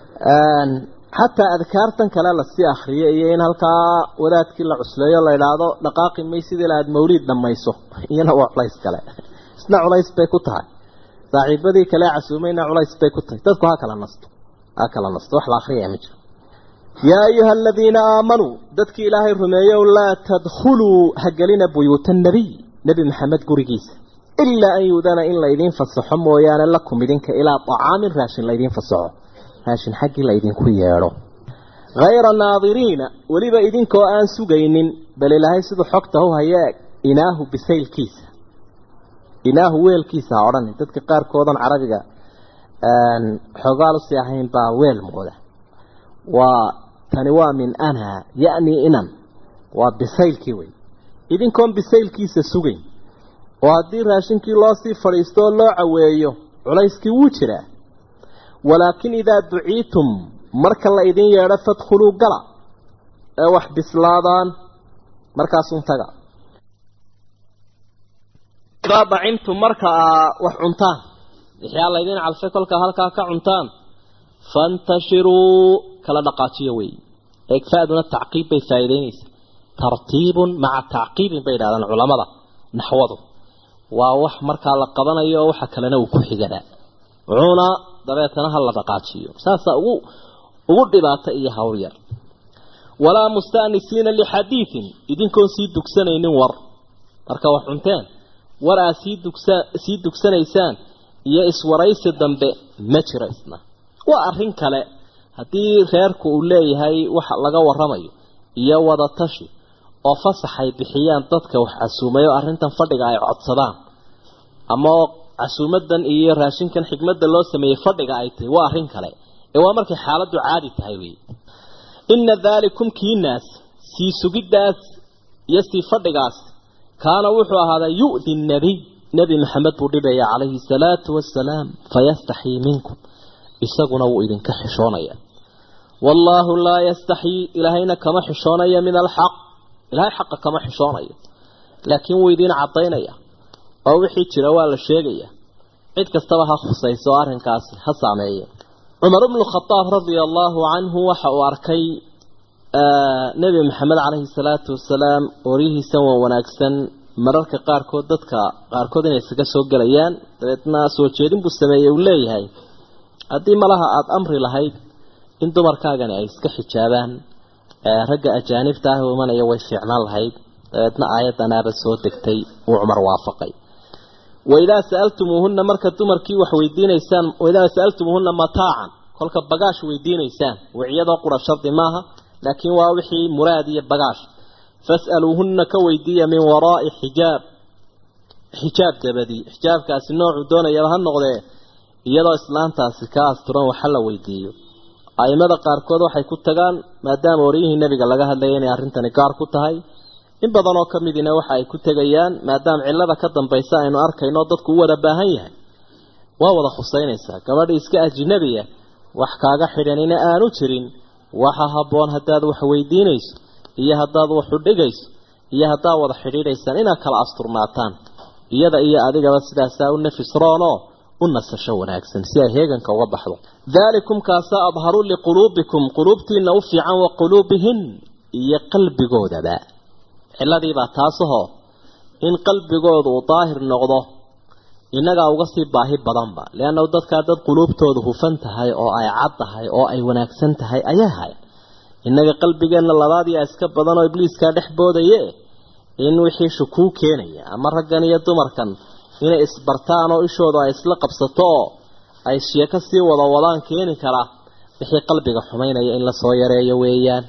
xataa adkaartan kale lasii akriyo iyo in halkaa wadaadkii la cusleeyo la idhaahdo dhaqaaqi maysid ilaa aada mawliid dhammayso iyana waa culays kale isna culays bay ku tahay saaxiibadii kale casuumayna culays bay ku tahay dadku ha kala nasto ha kala nasto wax la akriyaya ma jiro yaa ayuha aladiina aamanuu dadkii ilaahay rumeeyow laa tadkhuluu hagelina buyuuta nabiy nebi maxamed gurigiisa ilaa an yuudana in laydiin fasaxo mooyaane lakum idinka ilaa acaamin raashin laydiin fasaxo raashin xaggii la idinku yeedho hayra naadiriina weliba idinkoo aan sugaynin bal ilaahay siduu xogta u hayee inaahu bisaylkiisa inaahu weelkiisa ha odhan dadka qaarkoodan carabiga xoogaal usii ahayn baa weel mooda waa tani waa min anha yani inan waa bisaylkii wey idinkoon bisaylkiisa sugayn oo haddii raashinkii loo sii fadhiisto oo loo caweeyo culayskii wuu jiraa walaakin idaa duciitum marka la idin yeedho fadkhuluu gala ee wax bislaadaan markaasun taga idaa dacimtum marka aa wax cuntaan wixii alla idin calfay kolkaa halkaa ka cuntaan fantashiruu kala dhaqaajiyo wey eegfaaduna tacqiib bay faa'iideynaysaa tartiibun maca tacqiibin bay yidhahdaan culamada naxwadu waa wax markaa la qabanayo oo waxa kalena uu ku xiganaa cuna dabeetana ha la dhaqaajiyo saasaa ugu ugu dhibaato iyo hawl yar walaa mustaanisiina lixadiidin idinkoon sii dugsanaynin war marka wax cunteen war aad sii dugsa sii dugsanaysaan iyo iswaraysi dambe ma jiro isna waa arrin kale haddii reerku uu leeyahay wax laga waramayo iyo wadatashi oo fasaxay bixiyaan dadka wax casuumay oo arrintan fadhiga ay codsadaan ama casuumadan iyo raashinkan xigmadda loo sameeyey fadhiga ay tahay waa arrin kale ee waa markay xaaladdu caadi tahay wey inna daalikum kiinaas sii sugiddaas iyo sii fadhigaas kaana wuxuu ahaadaa yu'di nabiy nebi maxamed buu dhibaya calayhi salaatu wasalaam fayastaxii minkum isaguna wuu idinka xishoonaya wallaahu laa yastaxii ilaahayna kama xishoonaya min alxaq ilaahay xaqa kama xishoonayo laakiin wuu idiin caddaynaya oo wixii jira waa la sheegaya cid kastaba ha khusayso oo arrinkaasi ha saameeye cumar ibnu khadaab radia allaahu canhu waxa uu arkay nebi maxamed caleyhi salaatu wasalaam ooryihiisan waa wanaagsan mararka qaarkood dadka qaarkood inay isaga soo gelayaan dabeedna soo jeedin buu sameeyey uu leeyahay haddii malaha aada amri lahayd in dumarkaagani ay iska xijaabaan ragga ajaanibta ah imanaya way fiicnaan lahayd dabeedna aayadanaaba soo degtay uu cumar waafaqay waidaa sa'altumuuhunna marka dumarkii wax weydiinaysaan waidaa sa'altumuuhunna mataacan kolka bagaash weydiinaysaan wiciyadoo qura shardi maaha laakiin waa wixii muraad iyo bagaash fas'aluuhunna ka weydiiya min waraa'i xijaab xijaab dabadii xijaabkaasi noocuu doonayaba ha noqdee iyadoo islaantaasi ka asturan waxa la weydiiyo a'imada qaarkood waxay ku tagaan maadaama oryihii nebiga laga hadlayay inay arrintani gaar ku tahay in badan oo ka midina waxa ay ku tegayaan maadaama cillada ka dambaysa aynu arkayno dadku u wada baahan yahay waa wada khusaynaysaa gabadhii iska ajnabiya wax kaaga xidhanina aanu jirin waxa habboon haddaad wax weydiinayso iyo haddaad wax u dhigayso iyo haddaad wada xidhiidhaysaan inaad kala asturnaataan iyada iyo adigaba sidaasaa u nafis roonoo u nasasho wanaagsan si ay heeganka uga baxdo daalikum kaasaa adharu liquluubikum quluubtiina u fiican wa quluubihin iyo qalbigoodaba ciladiibaa taasahoo in qalbigooda uu daahir noqdo innagaa uga sii baahi badanba leannahu dadkaa dad quluubtoodu hufan tahay oo ay cad tahay oo ay wanaagsan tahay ayay hayan innaga qalbigeenna labaadiia iska badan oo ibliiskaa dhex boodaye in wixii shukuu keenaya ama raggan iyo dumarkan inay isbartaan oo ishoodu ay isla qabsato oo ay sheeko sii wada wadaan keeni karaa wixii qalbiga xumaynaya in lasoo yareeyo weeyaan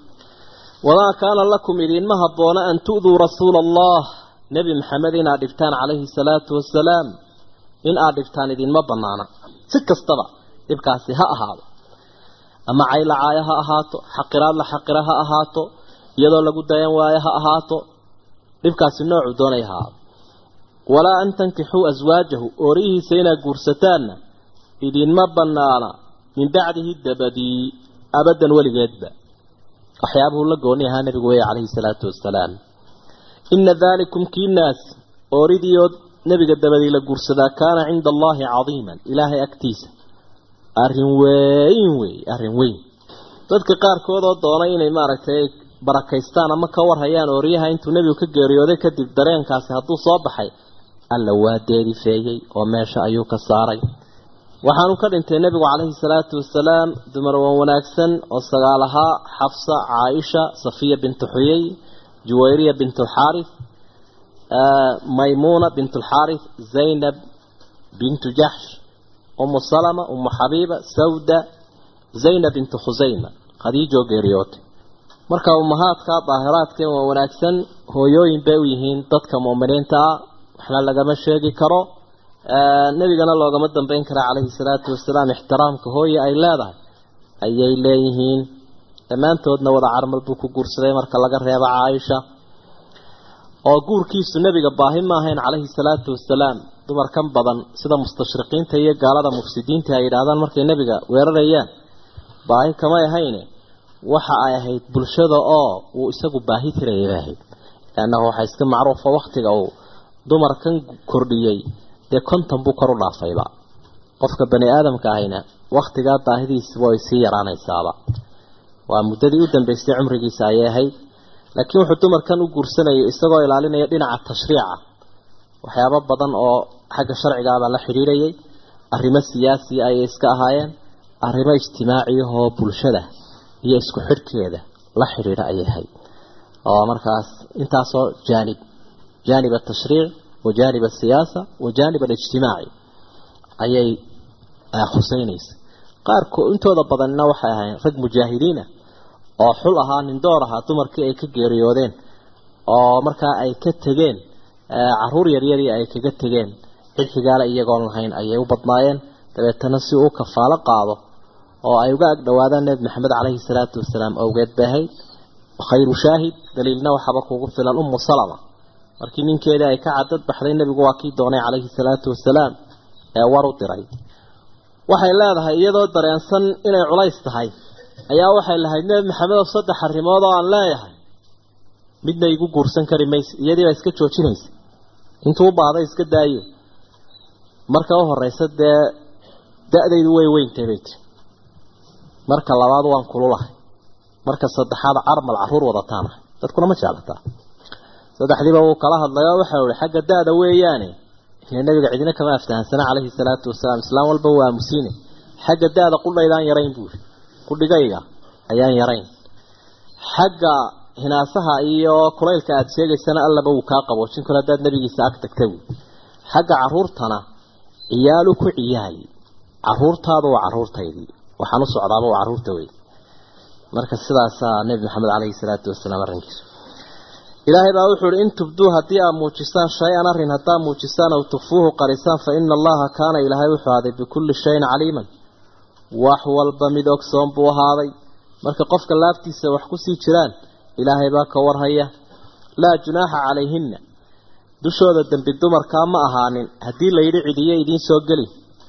wamaa kaana lakum idiinma habboona an tu'duu rasuula allah nebi maxamed inaad dhibtaan calayhi salaatu wasalaam in aad dhibtaan idinma banaana si kastaba dhibkaasi ha ahaado ama caylacaayo ha ahaato xaqiraad la xaqira ha ahaato iyadoo lagu dayan waayo ha ahaato dhibkaasi noocuu doonay ha ahaado walaa an tankixuu aswaajahu oorihiisa inaad guursataanna idinma banaana min bacdihi dabadii abadan weligeedba waxyaabuhu la gooni ahaa nabigu weeye calayhi salaatu wasalaam ina daalikum kiinaas ooridiioo nebiga dabadii la guursadaa kaana cinda allaahi cadiiman ilaahay agtiisa arrin weyn wey arrin weyn dadka qaarkood oo doona inay maaragtay barakaystaan ama ka warhayaan ooriyaha intuu nebigu ka geeriyooday kadib dareenkaasi hadduu soo baxay alla waa deedifeeyey oo meesha ayuu ka saaray waxaanu ka dhintay nebigu calayhi salaatu wasalaam dumar wan wanaagsan oo sagaal ahaa xafsa caaisha safiya bintu xuyey juwayriya bint alxaaris maymuuna bint alxaaris zaynab bintu jaxsh umu salama umu xabiiba sawda zaynab bintu khusayma khadiijoo geeriyootay marka ummahaadka daahiraadka waa wanaagsan hooyooyin bay u yihiin dadka mu'miniinta ah waxna lagama sheegi karo nebigana loogama dambeyn kara calayhi salaatu wasalaam ixtiraamka hooye ay leedahay ayay leeyihiin dhammaantoodna wada carmal buu ku guursaday marka laga reebo caaisha oo guurkiisu nebiga baahi ma ahayn calayhi salaatu wasalaam dumarkan badan sida mustashriqiinta iyo gaalada mufsidiinta ay yidhaahdaan markay nebiga weerarayaan baahi kamay ahayne waxa ay ahayd bulshada oo uu isagu baahi tirayay bay ahayd leannahu waxaa iska macruufa waktiga uu dumarkan kordhiyey dee konton buu kor u dhaafayba qofka bani aadamka ahayna waktigaa baahidiisa way sii yaraanaysaaba waa muddadii u dambeysay cumrigiisa ayay ahayd laakiin wuxuu dumarkan u guursanayay isagoo ilaalinaya dhinaca tashriica waxyaabo badan oo xagga sharcigaabaa la xidhiidhayay arrimo siyaasiya ayay iska ahaayeen arrimo ijtimaaciyahoo bulshada iyo isku xidhkeeda la xidhiidha ayay ahayd oo markaas intaasoo jaanib jaanib atashriic wajaanib asiyaasa wajaanib alijtimaaci ayay khuseynaysa qaarko intooda badanna waxay ahayn rag mujaahidiina oo xul ahaa nindoor ahaa dumarkii ay ka geeriyoodeen oo markaa ay ka tegeen caruur yaryarii ay kaga tegeen cid xigaala iyagoon lahayn ayay u badnaayeen dabeetana si uu kafaalo qaado oo ay uga agdhowaadaan nebi maxamed caleyhi salaatu wasalaam awgeed bay ahayd khayru shaahid daliilna waxaaba kugu filan ummu salama markii ninkeedii ay ka cadad baxday nebigu waa kii doonay caleyhi salaatu wasalaam ee war u diray waxay leedahay iyadoo dareensan inay culays tahay ayaa waxay lahayd nebi maxamedow saddex arrimood oo aan leeyahay midna igu guursan kari maysa iyadiibaa iska joojinaysa intuu u baahday iska daayo marka u horeysa dee da-daydu way weyntay bay ti marka labaad waan kululahay marka saddexaad carmal caruur wadataanahay dadkuna ma jeclataa saddexdiiba wuu kala hadlayo waxau ihi xagga da-da weeyaane ile nabiga cidina kama aftahansana caleyhi salaatu wasalaam islaam walba waa aamusiine xagga da-da qudhaydaan yarayn buuri qudhigayga ayaan yarayn xagga hinaasaha iyo kulaylka aada sheegaysana allaba wuu kaa qaboojin karo haddaad nabigiisa ag tagta wy xagga caruurtana ciyaalu ku ciyaali caruurtaadu waa caruurtaydii waxaan u socdaaba waa caruurta wey marka sidaasaa nebi maxamed caleyhi salaatu wasalaam arrinkiisu ilaahay baa wuxuu uhi in tubduu haddii aad muujisaan shay-an arrin haddaa muujisaan aw tukfuuhu qarisaan fa ina allaha kaana ilaahay wuxuu ahaaday bikulli shayin caliiman wax walba mid ogsoon buu ahaaday marka qofka laabtiisa wax kusii jiraan ilaahay baa ka warhaya laa junaaxa calayhinna dushooda dembi dumarkaa ma ahaanin haddii layidhi cidiyo idiin soo geli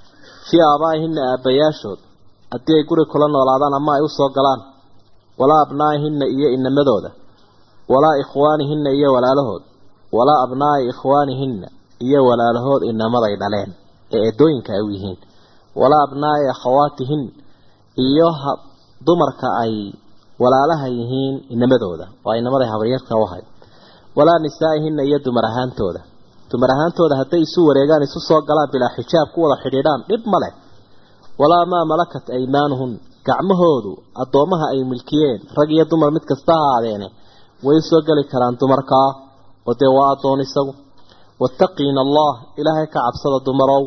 fii aabaa'ihinna aabbayaashood haddii ay guri kula noolaadaan ama ay usoo galaan walaa abnaa'ihinna iyo inamadooda walaa ikhwaanihinna iyo walaalahood walaa abnaa'i ikhwaanihinna iyo walaalahood inamaday dhaleen ee eedooyinka ay u yihiin walaa abnaa'i akhawaatihin iyo dumarka ay walaalaha yihiin inamadooda waa inamaday habaryarka u ahayd walaa nisaa'ihinna iyo dumar ahaantooda dumar ahaantooda hadday isu wareegaan isu soo galaan bilaa xijaab ku wada xidhiidhaan dhib ma leh walaa maa malakat aymaanuhun gacmahoodu addoommaha ay milkiyeen rag iyo dumar mid kasta ha aadeene way soo geli karaan dumarkaa oo dee waa addoon isagu wattaqiina allah ilaahay ka cabsada dumarow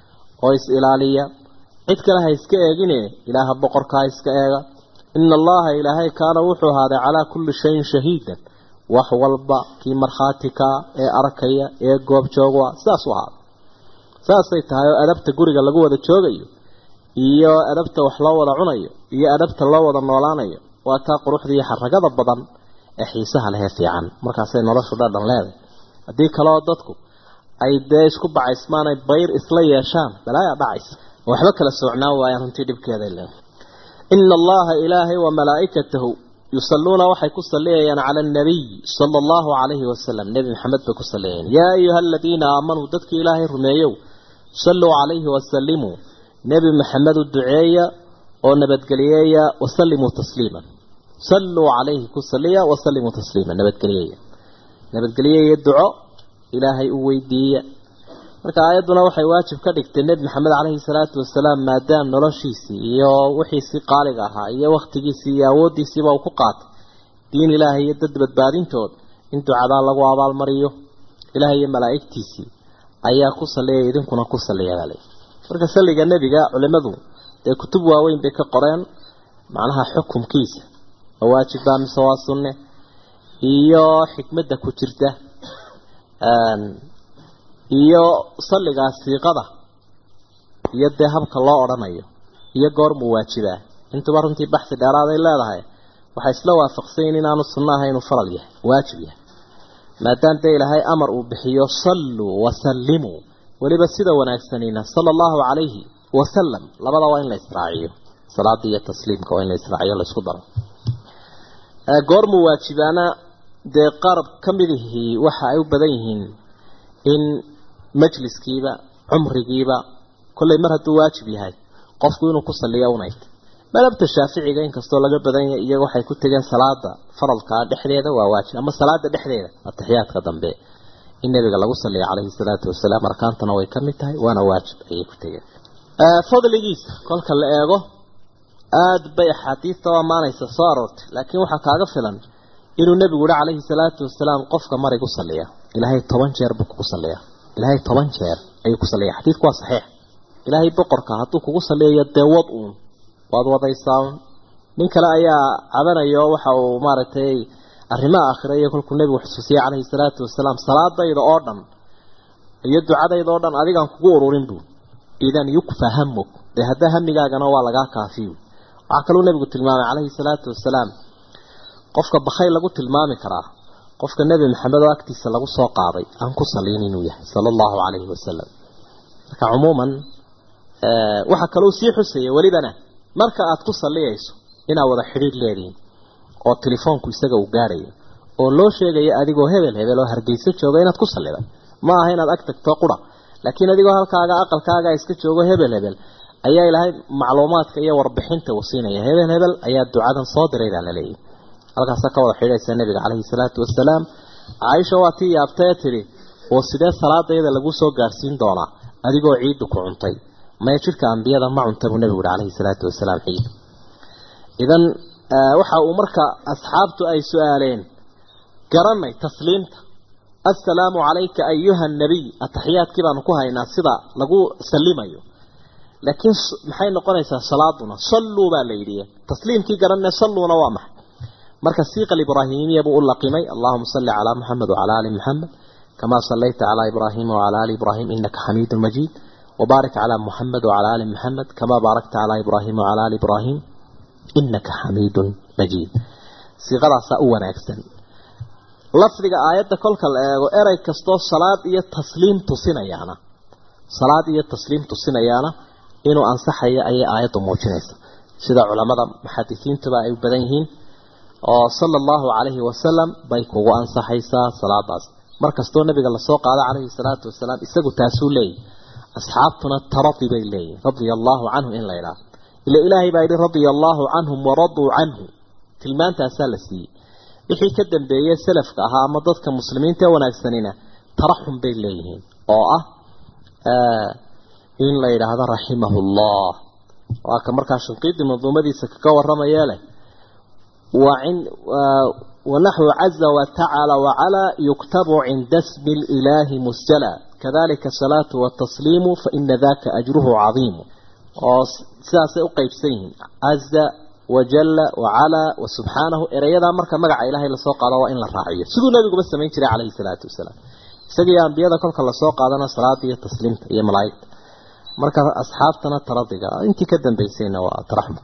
oo is ilaaliya cid kale ha iska eegine ilaaha boqorkaa iska eega ina allaha ilaahay kaana wuxuu ahaaday calaa kulli shayin shahiidan wax walba kii markhaatikaa ee arkaya ee goob joogwa sidaas u ahaaday saasay tahay oo adabta guriga lagu wada joogayo iyo adabta wax loo wada cunayo iyo adabta loo wada noolaanayo waa taa quruxda iyo xaragada badan ee xiisaha lehee fiican markaasay noloshu dhadhan leedahay haddii kaleoo dadku ay dee isku bacaysmaan ay bayr isla yeeshaan balaayaa dhacaysa waxba kala soocnaan waayaan runtii dhibkeeday leedahay ina allaha ilaahay wa malaa'ikatahu yusalluuna waxay ku saliyayaan cala annabiy sala allahu calayhi wasalam nebi maxamed bay ku saliyayaan yaa ayuha aladiina aamanuu dadkii ilaahay rumeeyow salluu calayhi wasalimuu nebi maxamed u duceeya oo nabadgeliyeeya wasalimuu tasliiman salluu calayhi ku saliya wasalimuu tasliiman nabadgeliyeeya nabadgeliyeeya duco ilaahay u weydiiya marka aayadduna waxay waajib ka dhigtay nebi maxamed caleyhi salaatu wasalaam maadaam noloshiisii iyo wixiisii qaaliga ahaa iyo wakhtigiisii iyo awooddiisiiba uu ku qaatay diin ilaahay iyo dad badbaadintood in ducadaa lagu abaalmariyo ilaahay iyo malaa'igtiisii ayaa ku saliyay idinkuna ku saliyabale marka salliga nebiga culimadu dee kutub waaweyn bay ka qoreen macnaha xukumkiisa ma waajib baa mise waa sunne iyo xikmadda ku jirta iyo salligaa siiqada iyo dee habka loo odhanayo iyo goormuu waajibaa intuba runtii baxsi dheeraaday leedahay waxay isla waafaqsanyiin inaanu sunno ahay inuu faral yahay waajib yahay maadaam dee ilaahay amar uu bixiyo salluu wasallimuu weliba sida wanaagsanina sala allahu calayhi wasalam labada waa in la israaciyo salaada iyo tasliimka waa in la israaciyo laysku daro goormuu waajibaana dee qaar ka midihii waxa ay u badan yihiin in majliskiiba cumrigiiba kollay mar hadduu waajib yahay qofku inuu ku saliyo unayt madhabta shaaficiga inkastoo laga badan yahay iyaga waxay ku tegeen salaada faralkaa dhexdeeda waa waajib ama salaada dhexdeeda atixiyaadka dambe in nabiga lagu saliyo calayhi salaatu wasalaam arkaantana way ka mid tahay waana waajib ayay ku tegeen fadligiisa kolka la eego aada bay axaadiista u ammaanaysa soo aroortay laakiin waxaa kaaga filan inuu nebigu yihi calayhi salaatu wasalaam qofka marig u saliya ilaahay toban jeer buu kugu saliyaa ilaahay toban jeer ayuu ku saliya xadiidku waa saxiix ilaahay boqorka hadduu kugu saliyayo dee wad uun waad wadaysaa nin kale ayaa cabanayo waxa uu maaragtay arrimaha aakhira iyo kolkuu nebigu xusuusiyey calayhi salaatu wasalaam salaadayda oo dhan iyo ducadayda oo dhan adigaan kugu ururin buu idan yukfa hamuk dee haddaa hamigaagana waa lagaa kaafiyo waxaa kaluu nebigu tilmaamay calayhi salaatu wasalaam qofka bakhay lagu tilmaami karaa qofka nebi maxamed oo agtiisa lagu soo qaaday aan ku saliin inuu yahay sala allahu calayhi wasalam marka cumuuman waxaa kaloo sii xusaya welibana marka aad ku saliyayso inaad wada xidhiir leedihiin oo telefoonku isaga uu gaadhayo oo loo sheegayo adigoo hebel hebel oo hargeysa jooga inaad ku saliday ma aha inaad ag tagto qura laakiin adigoo halkaaga aqalkaaga iska joogo hebel hebel ayaa ilaahay macluumaadka iyo warbixinta uu siinaya hebel hebel ayaa ducadan soo diray baa laleeyahy halkaasa ka wada xidhiidhaysa nabiga caleyhi salaatu wasalaam caaisha waa tii yaabtee tidhi oo sidee salaadayda lagu soo gaadhsiin doonaa adigoo ciiddu ku cuntay maya jidhka ambiyada ma cunta buu nebigu yihi caleyhi salaatu wasalaam ciid idan waxa uu marka asxaabtu ay su-aaleen garanay tasliimta assalaamu calayka ayuha nabiy ataxiyaadkii baanu ku haynaa sida lagu salimayo laakiin maxay noqonaysaa salaaduna salluu baa la yidhi tasliimkii garanay salluuna waa maxay marka siiqa ibraahimiya buu u laqimay allahuma salli calaa muxamed wacala ali muxamed kamaa sallayta calaa ibraahima wacala ali ibraahim inaka xamiidun majiid wabaarik calaa muxamed wacala ali muxamed kamaa baarakta calaa ibraahima wacala ali ibraahim inaka xamiidun majiid siiqadaasaa u wanaagsan lafdiga aayadda kolka la eego erey kastoo salaad iyo tasliim tusinayaana salaad iyo tasliim tusinayaana inuu ansaxayo ayay aayaddu muujinaysa sida culamada muxadisiintuba ay u badan yihiin oo sala allahu calayhi wasalam bay kugu ansaxaysaa salaadaas mar kastoo nabiga lasoo qaado calayhi salaatu wasalaam isagu taasuu leeyahy asxaabtuna taradi bay leeyihin radia allaahu canhu in la idhaah ila ilaahay baa yidhi radia allaahu canhum waraduu canhu tilmaantaasaa la siiyey wixii ka dambeeyey salafka ahaa ama dadka muslimiinta ee wanaagsanina taraxum bay leeyihiin oo ah in la yidhaahdo raximahullah waa ka markaa shinqiidii manduumadiisa kaga waramayee leh ونحو عز وتعالى وعلى يكتب عند اسم الإله مسجلا كذلك الصلاة والتسليم فإن ذاك أجره عظيم ساسة أقيب سيهم عز وجل وعلى وسبحانه إريادا مركا مقع إلهي لسوق على وإن الرعية سيدو النبي بس من تري عليه الصلاة والسلام سيدي أنبياء كل كلا سوق على صلاة التسليم يا ملايك مركا أصحابتنا ترضيك أنت كدن بيسينا وترحمك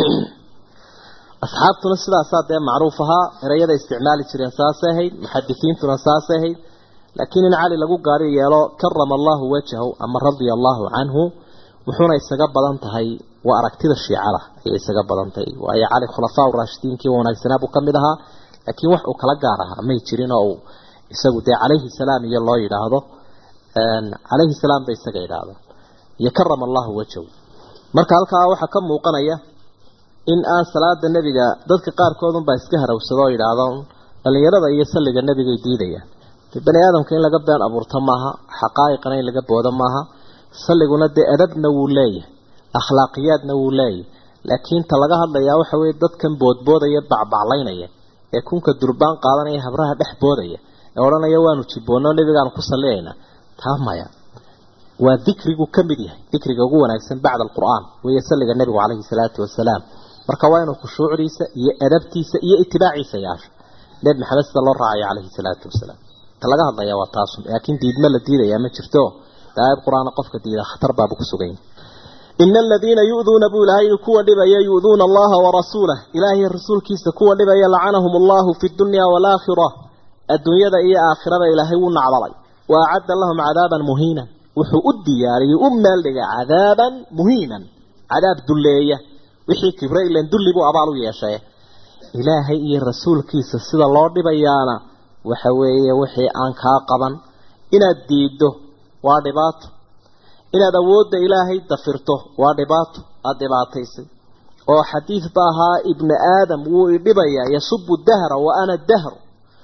asxaabtuna sidaasaa dee macruuf ahaa erayada isticmaali jireen saasay ahayd muxadisiintuna saasay ahayd laakiin in cali lagu gaari yeelo karama allahu wajhahu ama radia allaahu canhu wuxuuna isaga badan tahay waa aragtida shiicada ayay isaga badan tahay waayo cali khulafaa raashidiinkii wanaagsanaa buu ka mid ahaa laakiin wax uu kala gaar ahaa may jirin oo uu isagu dee calayhi salaam iyo loo yidhaahdo calayhi salaam bay isaga yidhaahdo iyo karama allahu wajhahu marka halkaa waxaa ka muuqanaya in aan salaada nebiga dadka qaarkoodunbaa iska harawsado oo yidhaahdo dhallinyarada iyo salliga nebigay diidayaan de bani aadamka in laga been abuurto maaha xaqaa'iqana in laga boodo maaha salliguna dee adabna wuu leeyahay akhlaaqiyaadna wuu leeyahay laakiin ta laga hadlayaa waxa weeye dadkan boodboodaya bacbaclaynaya ee kunka durbaan qaadanaya habraha dhex boodaya ee odhanaya waanu jibboonno nebigaanu ku salliyaynaa taa maya waa dikrigu ka mid yahay dikriga ugu wanaagsan bacda alqur'aan weeye salliga nebigu calayhi salaatu wasalaam marka waa inuu khushuucdiisa iyo adabtiisa iyo itibaaciisa yaasho nebi maxamed sida loo raacayo calayhi salaatu wasalaam ta laga hadlaya waa taasun laakiin diidma la diidayaa ma jirto aayad qur-aana qofka diida khatar baabu ku sugan yahay ina aladiina yu'duuna buu ilaahay kuwa dhibaya yu'duuna allaha warasuulah ilaahay rasuulkiisa kuwa dhibaya lacanahum allahu fi dunya waalaakhira adduunyada iyo aakhirada ilaahay wuu nacdalay wa acadda lahum cadaaban muhiinan wuxuu u diyaariyey u meeldhigay cadaaban muhiinan cadaab dulleeya wixii kibre ilan dulli buu abaal u yeeshay ilaahay iyo rasuulkiisa sida loo dhibayaana waxa weeye wixii aan kaa qaban inaad diiddo waa dhibaato inaad awoodda ilaahay dafirto waa dhibaato aada dhibaataysay oo xadiid ba ahaa ibni aadam wuu idhibayaa yasubu dahra wa ana dahru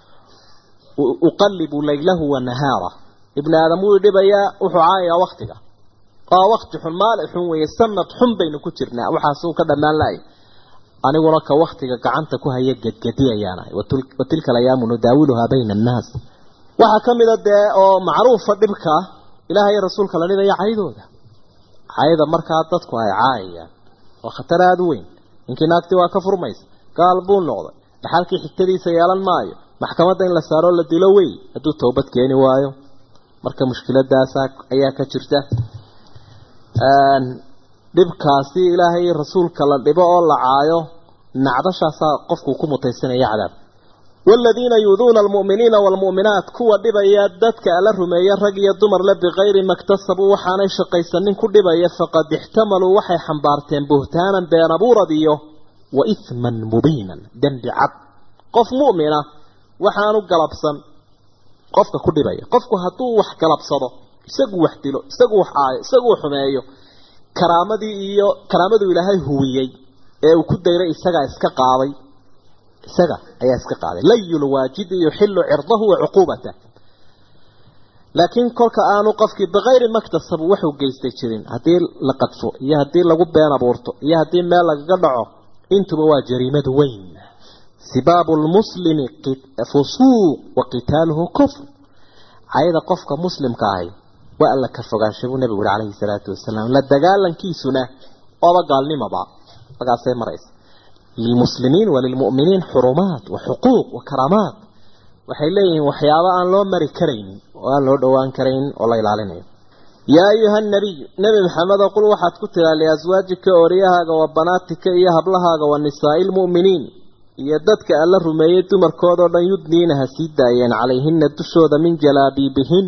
uqallibu laylahu wa nahaara ibni aadam wuu idhibayaa wuxuu caayayaa waktiga waa wakti xun maalin xun weeye sanad xun baynu ku jirnaa waxaasuu ka dhammaan lahay aniguna ka waktiga gacanta ku haya gedgediyayaanahay wa tilka alayaamu nudaawiluhaa bayna annaas waxaa ka mida dee oo macruufa dhibka ilaahay iyo rasuulka la dhibaya caydooda cayda markaa dadku ay caayayaan waa khatar aada u weyn ninkii naagtii waa ka furmaysa gaal buu noqday dhaxalkii xigtadiisa yeelan maayo maxkamadda in la saaroo la dilo wey hadduu toobad keeni waayo marka mushkiladaasa ayaa ka jirta dhibkaasi ilaahay rasuulka la dhibo oo la caayo nacdashaasaa qofku ku mutaysanaya cadaab waaladiina yuuduuna almu'miniina waalmu'minaat kuwa dhibaya dadka ala rumeeya rag iyo dumarle bikayri maktasabuu waxaanay shaqaysanin ku dhibaya faqad ixtamaluu waxay xambaarteen buhtaanan been abuurad iyo wa ihman mubiinan dembi cad qof mu'mina waxaanu galabsan qofka ku dhibaya qofku hadduu wax galabsado isagu wax dilo isagu wax caayo isagu wax xumeeyo karaamadii iyo karaamaduu ilaahay huwiyey ee uu ku dayray isagaa iska qaaday isaga ayaa iska qaaday layul waajidi yuxilu cirdahu wa cuquubatah laakiin kolka aanu qofkii bikayri maktasab wuxuu geystay jirin haddii la qadfo iyo haddii lagu been abuurto iyo haddii meel lagaga dhaco intuba waa jariimad weyn sibaabu lmuslimi fusuuq wa qitaaluhu kufr cayda qofka muslimka ahi waa alla ka fogaansha buu nabigu uri calayhi salaatu wasalaam la dagaalankiisuna ooba gaalnimaba markaasay maraysa lilmuslimiin walilmu'miniin xurumaat wa xuquuq wa karaamaat waxay leeyihiin waxyaabo aan loo mari karaynin oo aan loo dhowaan karaynin oo la ilaalinayo yaa ayuha nabiy nebi maxamedo qul waxaad ku tiraa liaswaajika ooriyahaaga wa banaatika iyo hablahaaga wa nisaa'i lmu'miniin iyo dadka alla rumeeyey dumarkoodao dhan yudniina ha sii daayeen calayhina dushooda min jalaabiibihin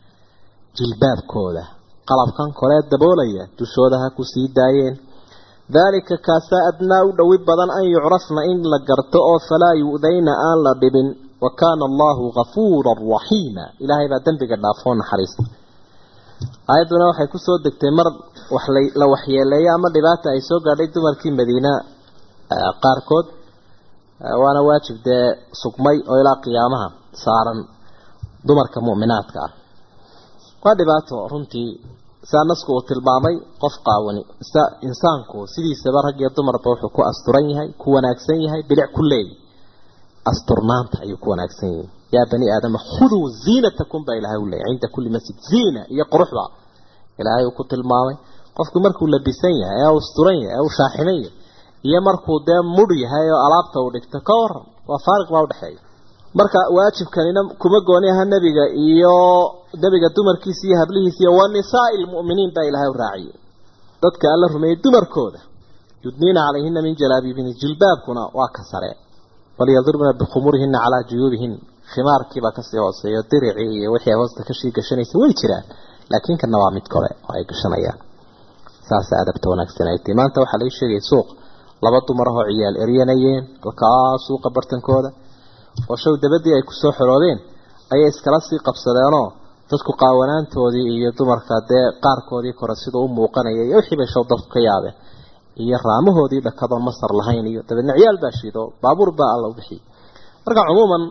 jilbaabkooda qalabkan kolee daboolaya dushooda ha ku sii daayeen daalika kaasaa adnaa u dhowi badan an yucrafna in la garto oo falaa yu'dayna aan la dhibin wa kaana allahu gafuuran raxiima ilaahay baa dembiga dhaafoo naxariista aayadduna waxay kusoo degtay mar wax la waxyeeleeyo ama dhibaata ay soo gaadhay dumarkii madiina qaarkood waana waajib dee sugmay oo ilaa qiyaamaha saaran dumarka mu'minaadka ah waa dhibaato runtii saa nasku uu tilmaamay qof qaawani insaanku sidiisaba rag iyo dumarba wuxuu ku asturan yahay ku wanaagsan yahay bilic ku leeyahy asturnaanta ayuu ku wanaagsan yahay yaa bani aadama khuduu ziinatakum baa ilahay u leeyay cinda kulli masjid ziina iyo quruxda ilaahay uu ku tilmaamay qofku markuu labisan yahay ee asturan yahay ee uu shaaximan yahay iyo markuu dee mudh yahay oo alaabta uu dhigto ka waran waa faariq baa udhexeeya marka waajibkanina kuma gooni aha nebiga iyo nebiga dumarkiisa iyo hablihiisa iyo wa nisaai lmu'miniin baa ilaahay u raaciyey dadka alla rumeeyey dumarkooda yudniina calayhina min jalaabiibihina jilbaabkuna waa ka sare walyadribna bikhumurihina calaa juyuubihin khimaarkiibaa kasii hooseeyo diricii iyo wixii hoosta kashii gashanaysa way jiraan laakiin kana waa mid kore oo ay gashanayaan saasa adabta wanaagsan ay tahay maanta waxaa laga sheegaya suuq laba dumar ahoo ciyaal eryanayeen halkaa suuqa bartankooda oo show dabadii ay kusoo xoroodeen ayay iskala sii qabsadeenoo dadku qaawanaantoodii iyo dumarka dee qaarkoodii kore sida u muuqanaya iyo wixii bay show dadku ka yaabeen iyo raamahoodii dhakadoon masar lahayn iyo dabeedna ciyaal baa shiido baabuur baa alla u bixiyey marka cumuuman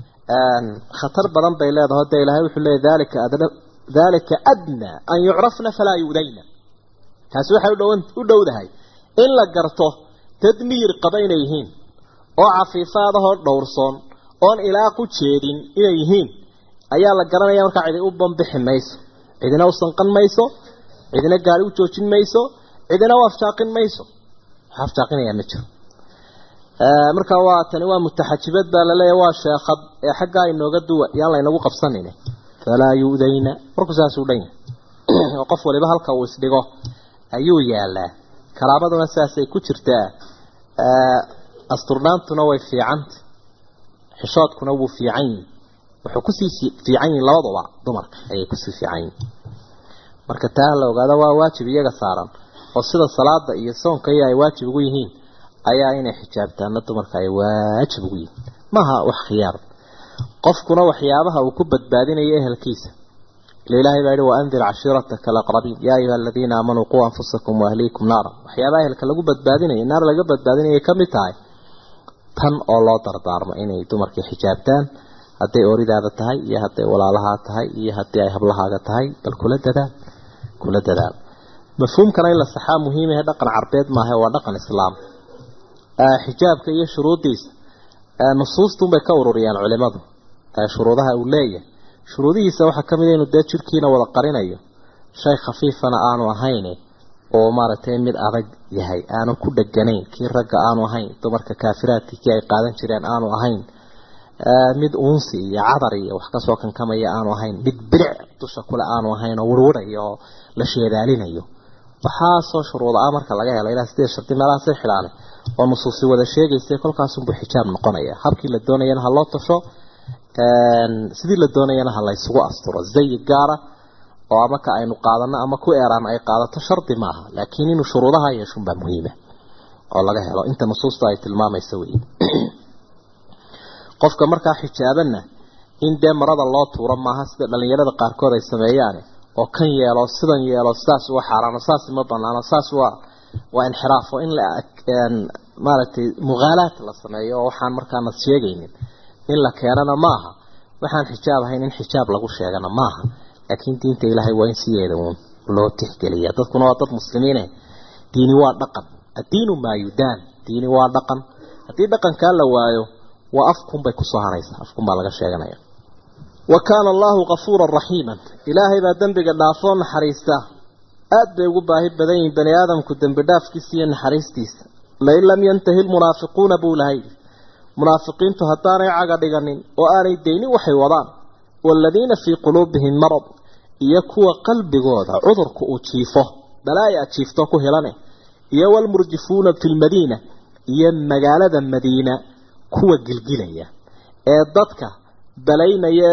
khatar badan bay leedahay dee ilaahay wuxuu leeyahy dalika adna dalika adnaa an yucrafna falaa yu'dayna taasi waxay u dhowdahay in la garto tadmiir qaba inay yihiin oo cafiifaadahoo dhowrsoon oon ilaa ku jeedin inay yihiin ayaa la garanaya markaa cidi u bambixi mayso cidina u sanqan mayso cidina gaari u joojin mayso cidina u afjaaqin mayso wax afjaaqinayaa ma jiro marka waa tani waa mutaxajibad baa laleeyahy waa sheekad ee xaggaa inooga duwa yaan laynagu qabsanin falaa yu'dayna markuu saasuu dhan yahay oo qof waliba halka uu isdhigo ayuu yaalaa karaabaduna saasay ku jirtaa asturnaantuna way fiicanta xishoodkuna wuu fiican yihi wuxuu kusii fiican yihin labaduba dumarka ayay kusii fiican yihin marka taa la ogaado waa waajib iyaga saaran oo sida salaada iyo soonka iyo ay waajib ugu yihiin ayaa inay xijaabtaana dumarka ay waajib ugu yihiin maaha wax khiyaar qofkuna waxyaabaha uu ku badbaadinayo ehelkiisa ila ilaahay baa yihi waandir cashiirataka alaqrabiin yaa ayuha aladiina aamanuu quu anfusakum waahliikum naara waxyaabaha ehelka lagu badbaadinayo naar laga badbaadinayay ka mid tahay tan oo loo dardaarmo inay dumarkii xijaabtaan hadday ooridaada tahay iyo hadday walaalahaa tahay iyo haddii ay hablahaaga tahay bal kula dadaal kula dadaal mafhuumkana in la saxaa muhiimahe dhaqan carbeed maaha waa dhaqan islaam xijaabka iyo shuruuddiisa nusuustunbay ka ururiyaan culimadu shuruudaha uu leeyahay shuruudihiisa waxaa ka mid a inuu dee jirkiina wada qarinayo shay khafiifana aanu ahayn oo maaragtay mid adag yahay aanu ku dheganayn kii ragga aanu ahayn dumarka kaafiraadkii kii ay qaadan jireen aanu ahayn mid uunsi iyo cadar iyo wax kasoo kankamaya aanu ahayn mid bilic dusha kule aanu ahayn oo wirwirayo oo la sheedaalinayo waxaasoo shuruuda ah marka laga helo ilaa sideed shardi meelahaasay xidhaanay oo nusuusi wada sheegaysa kolkaasunbuu xijaab noqonaya habkii la doonayana ha loo tasho sidii la doonayana ha laysugu asturo zayi gaara oo ama ka aynu qaadano ama ku eeraan ay qaadato shardi maaha laakiin inuu shuruudaha yeeshunbaa muhiima oo laga helo inta nusuusta ay tilmaamaysa wey qofka markaa xijaabanna in dee marada loo tuuro maaha sida dhalinyarada qaarkood ay sameeyaan oo kan yeelo sidan yeelo saas waa xaaraano saas ma banaano saas waa waa inxiraafo in la maaragtay muqaalaat la sameeyo oo waxaan markaana sheegaynin in la keenana maaha waxaan xijaab ahayn in xijaab lagu sheegana maaha laakiin diinta ilaahay waa in sideeda uun loo tixgeliya dadkuna waa dad muslimiine diini waa dhaqan addiinu maa yudaan diini waa dhaqan haddii dhaqankaa la waayo waa afkunbay kusoo haraysaa afkun baa laga sheeganaya wa kaana allahu kafuuran raxiiman ilaahay baa dembiga dhaafoo naxariista aad bay ugu baahi badan yihiin bani aadamku dembi dhaafkiisa iyo naxariistiisa lain lam yantahi lmunaafiquuna buu lahay munaafiqiintu haddaanay caga dhiganin oo aanay daynin waxay wadaan waaladiina fii quluubihim marad iyo kuwa qalbigooda cudurka uu jiifo balaaya aad jiifto ku helane iyo waalmurjifuuna fi lmadiina iyo magaalada madiina kuwa gilgilaya ee dadka balaynaya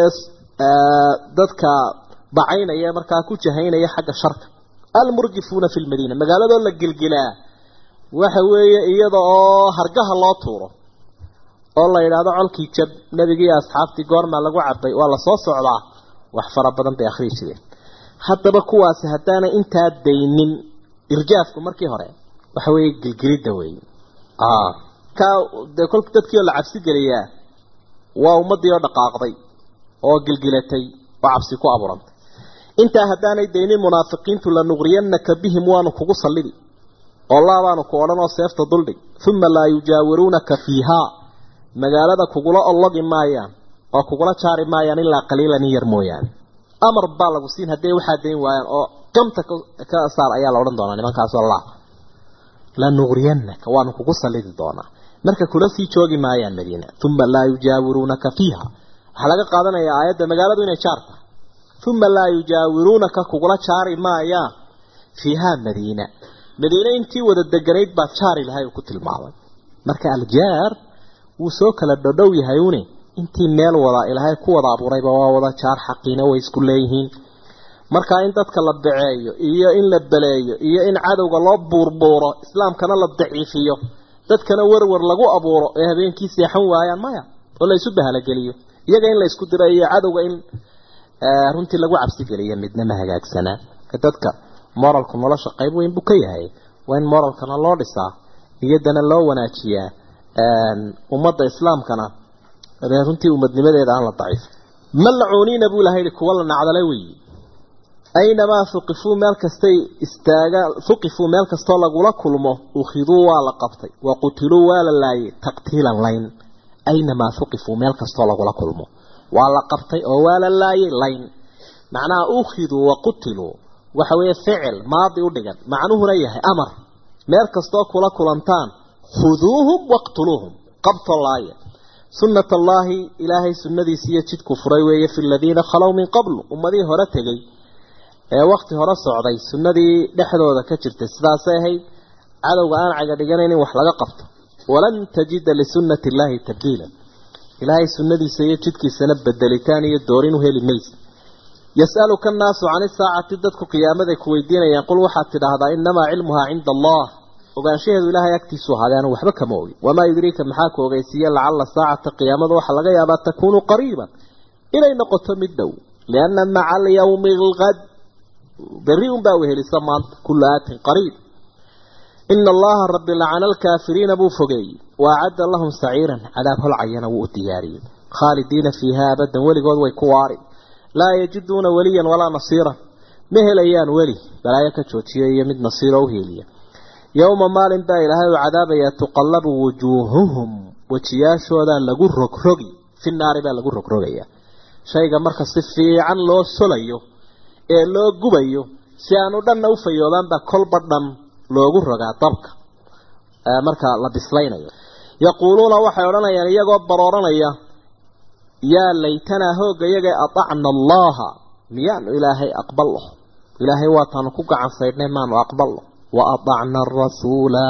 ee dadka bacaynaya markaa ku jahaynaya xagga sharka almurjifuuna fi lmadiina magaaladoo la gilgilaa waxa weeye iyada oo hargaha loo tuuro oo la yidhaahdo colkii jab nebigii iyo asxaabtii goormaa lagu cabay waa lasoo socdaa wax fara badan bay akhrii jireen haddaba kuwaasi haddaanay intaa daynin irjaafku markii hore waxa weeye gilgilidda weeye ka dee kolka dadkii oo la cabsi geliyaa waa ummaddii oo dhaqaaqday oo gilgilatay oo cabsi ku abuurantay intaa haddaanay daynin munaafiqiintu lanuqriyanaka bihim waanu kugu sallidi oo laabaanu ku odhan oo seefta duldhig uma laa yujaawiruunaka fiihaa magaalada kugula ollogi maayaan oo kugula jaari maayaan ilaa qaliilan in yar mooyaane amar baa lagu siin hadday waxaa dayn waayaan oo gamta ka saar ayaa la odhan doonaa nimankaasoo laa lanuqriyanaka waanu kugu sallidi doonaa marka kula sii joogi maayaan madiina uma laa yujaawiruunaka fiiha waxaa laga qaadanayaa aayadda magaaladu inay jaar tahay uma laa yujaawiruunaka kugula jaari maayaan fiihaa madiina madiine intii wada deganayd baa jaar ilahay uu ku tilmaamay marka aljaar wuu soo kala dhodhow yahay une intii meel wada ilaahay ku wada abuurayba waa wada jaar xaqiina way isku leeyihiin marka in dadka la baceeyo iyo in la beleeyo iyo in cadowga loo buurbuuro islaamkana la daciifiyo dadkana werwer lagu abuuro ee habeenkii seexan waayaan maya oo la isu bahalageliyo iyaga in la isku diro iyo cadowga in runtii lagu cabsi geliyo midna ma hagaagsanaa dadka moralku nolosha qayb weyn buu ka yahay waa in moralkana loo dhisaa niyaddana loo wanaajiyaa ummadda islaamkana runtii umadnimadeeda aan la daciif malacuuniina buu ilahay yihi kuwa la nacdala weyi aynamaa huqifuu meel kastay istaagaan huqifuu meel kastoo lagula kulmo ukhiduu waa la qabtay wa qutiluu waa la laayay taqtiilan layn aynamaa huqifuu meel kastoo lagula kulmo waa la qabtay oo waa la laayay layn macnaha ukhiduu wa qutiluu waxa weeye ficil maadi u dhigan macnuhuna yahay amar meel kastoo kula kulantaan khuduuhum waqtuluuhum qabto laaya sunnat allaahi ilaahay sunnadiisi iyo jidku furay weeye fi ladiina khalow min qablu ummadihii hore tegey ee wakti hore socday sunnadii dhexdooda ka jirtay sidaasay ahayd cadowga aan caga dhiganayn in wax laga qabto walan tajida lisunnati illaahi tabdiila ilaahay sunnadiisa iyo jidkiisana bedelitaan iyo doorin u heli maysa yas'aluka annaasu can isaacati dadku qiyaamaday ku weydiinayaan qul waxaad tidhaahdaa inamaa cilmuhaa cinda allah ogaanshaheedu ilaahay agtiisu ahaaday anu waxba kama ogi wamaa yudriika maxaa ku ogeysiiye lacalla saacata qiyaamada waxaa laga yaabaa takuunu qariiban inay noqoto mid dhow lianna maca alyawmi alqad berri unbaa wehelisa maanta kullu aatin qariib ina allaha rabbi lacana alkaafiriina buu fogeeyey wa acadda lahum saciiran cadaab holcayana wuu u diyaariyey khaalidiina fiiha abadan weligood way ku waari laa yajiduuna weliyan walaa nasiiran ma helayaan weli balaayo ka joojiya iyo mid nasiiro u heeliya yowma maalin baa ilaahay u cadaabayaa tuqallabu wujuuhuhum wejiyaashoodaa lagu rogrogi fi naari baa lagu rogrogaya shayga marka si fiican loo solayo ee loo gubayo si aanu dhanna u fayoobaanba kolba dhan loogu rogaa dabka marka la bislaynayo yaquuluuna waxay odhanayaan iyagoo barooranaya yaa laytanaa hooga iyaga atacna allaha miyaanu ilaahay aqbalno ilaahay waataanu ku gacan saydhnay maanu aqbalno wa atacna arasuula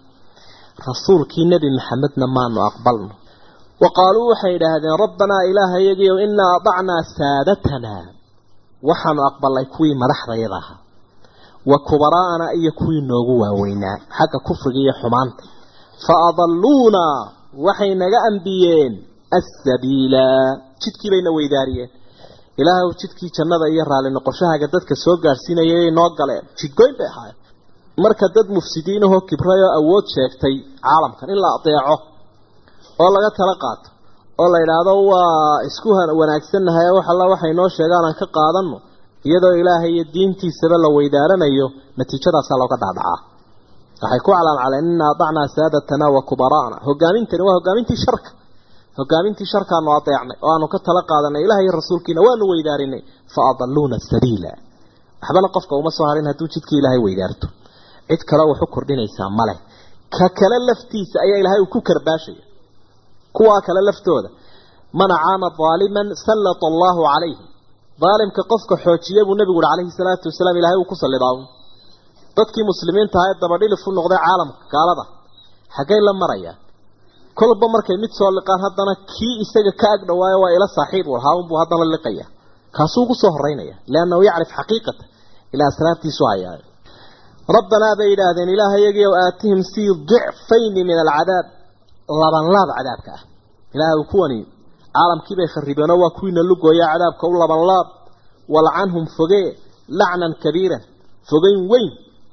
rasuulkii nebi maxamedna maanu aqbalno wa qaaluu waxay yidhaahdeen rabbanaa ilaaha yagiyow inaa atacnaa saadatanaa waxaanu aqbalnay kuwii madaxdayada ahaa wa kubaraa'ana iyo kuwii noogu waaweynaa xagga kufriga iyo xumaanta fa adalluuna waxay naga ambiyeen assabiila jidkii bayna weydaariyeen ilaahu jidkii jannada iyo raalli noqoshahaaga dadka soo gaadhsiinayay noo galeen jidgoyn bay ahaayeen marka dad mufsidiinahoo kibrayoo awood sheegtay caalamkan in la adeeco oo laga tala qaato oo la yidhaahdo waa isku wanaagsannahay wax alla waxay noo sheegaan aan ka qaadanno iyadoo ilaahay iyo diintiisaba la weydaaranayo natiijadaasaa looga dhaadhacaa waxay ku calaalcaleen inna adacnaa saadatana wa kubaraana hogaamintani waa hogaamintii sharka hogaamintii sharkaanu adeecnay oo aanu ka tala qaadanay ilaah iyo rasuulkiina waanu weydaarinay fa adaluuna sabiila waxbana qofka uma soo harin hadduu jidkii ilaahay weydaarto cid kale wax u kordhinaysaa male ka kale laftiisa ayaa ilaahay uu ku karbaashaya kuwaa kale laftooda man caana daaliman sallata allahu calayhi daalimka qofka xoojiya buu nebigu uhi calayhi salaatu wasalaam ilahay uu ku sallidaa dadkii muslimiinta ahaa ee dabadhilif u noqday caalamka gaalada xaggay la marayaan kolba markay mid soo liqaan haddana kii isaga ka ag dhawaayo waa ila saaxiib u lahaa unbuu haddana liqaya kaasuu ugu soo horeynaya liannahu yacrif xaqiiqata ilaa asraabtiisu hayaayo rabbanaa bay yidhaahdeen ilaahayagiiw aatihim sii dicfayni min alcadaab laban laab cadaabka ah ilaahay kuwani caalamkii bay kharibeenoo waa kuwiina lugooya cadaabka u laban laab walcanhum fogee lacnan kabiiran fogeyn weyn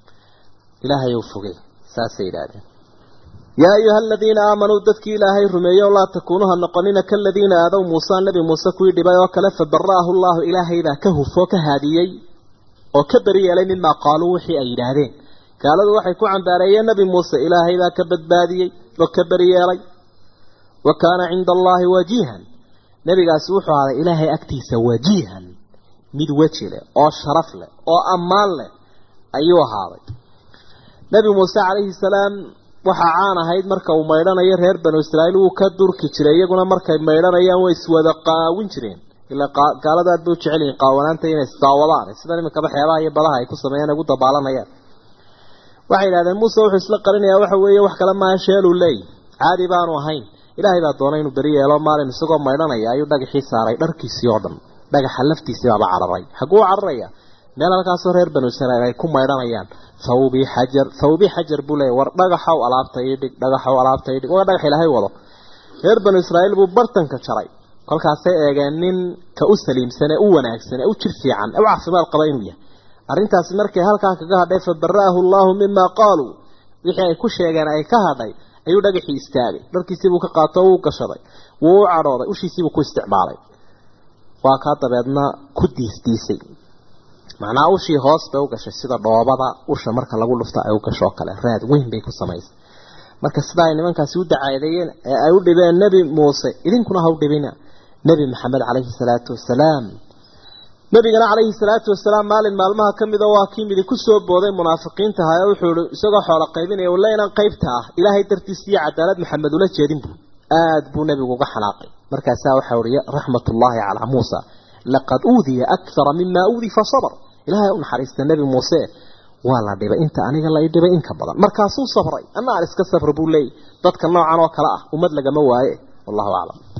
ilaahay ou fogee saasay yidhaahdeen yaa ayuha aladiina aamanuu dadkii ilaahay rumeeyo laa takuunuha noqonina kaladiina aadow muusa nebi muuse kuwii dhibay oo kale fabara'ahu llaahu ilaahaybaa ka hufoo ka haadiyey oo ka beri yeelay mimaa qaaluu wixii ay yidhaahdeen gaaladu waxay ku cambaareeyeen nebi muuse ilaahaybaa ka badbaadiyey oo ka beri yeelay wa kaana cinda allaahi wajiihan nebigaasi wuxuu ahaaday ilaahay agtiisa wajiihan mid weji leh oo sharaf leh oo ammaan leh ayuu ahaaday nebi muuse calayhi salaam waxaa caan ahayd marka uu maydhanayo reer banu israa'iil wuu ka durki jiray iyaguna markay maydhanayaan way iswada qaawin jireen ilaa gaalada aad bay u jecel yihiin qaawanaanta inay isdaawadaan sida iminkaba xeebaha iyo badaha ay ku sameeyaan ugu dabaalanayaan waxay yidhahdeen muuse wuxuu isla qarinayaa waxa weeye wax kale maaha sheeluu leey caadi baanu ahayn ilaahay baa doonay inuu beri yeelo maalin isagoo maydhanaya ayuu dhagaxii saaray dharkiisii oo dhan dhagaxa laftiisii baaba cararay xaguu cararaya meel halkaasoo reer banu israa'iil ay ku maydhanayaan thawbii xajar thawbii xajar buu leeyahy war dhagaxow alaabta ii dhig dhagaxow alaabta ii dhig waa dhagax ilaahay wado reer banu israa'iil buu bartanka jaray kolkaasay eegeen nin ka u saliimsan ee u wanaagsan ee u jir fiican ee u caafimaad qaba inuu yahay arrintaasi markay halkaa kaga hadhay fa bara'ahu allaahu mima qaaluu wixii ay ku sheegeen ay ka hadhay ayuu dhagaxii istaagay dharkiisiibuu ka qaato o uu gashaday wuu u cadhooday ushiisiibuu ku isticmaalay waa kaa dabeedna ku diisdiisay macnaha ushii hoos bay u gashay sida dhoobada usha marka lagu dhufta ay u gasho oo kale raad weyn bay ku samaysay marka sida ay nimankaasi u dacaadeeyeen ee ay u dhibeen nebi muuse idinkuna ha u dhibina nebi maxamed calayhi salaatu wasalaam nebigana calayhi salaatu wasalaam maalin maalmaha ka mida waa kii midi ku soo booday munaafiqiinta ahaa ee wuxuu ihi isagoo xoolo qaybinaya walla inaan qaybta ah ilaahay dartiis iyo cadaalad maxamed ula jeedin buu aad buu nebigu uga xanaaqay markaasaa waxaa uhi raxmatullaahi calaa muusa laqad uudiya akthara mima uudi fa sabr ilaahay u naxariista nebi muuse waa la dhibay inta aniga la dhibay in ka badan markaasuu sabray anna aan iska sabra buu leeyay dadka noocan oo kale ah ummad lagama waaye wallahu aclam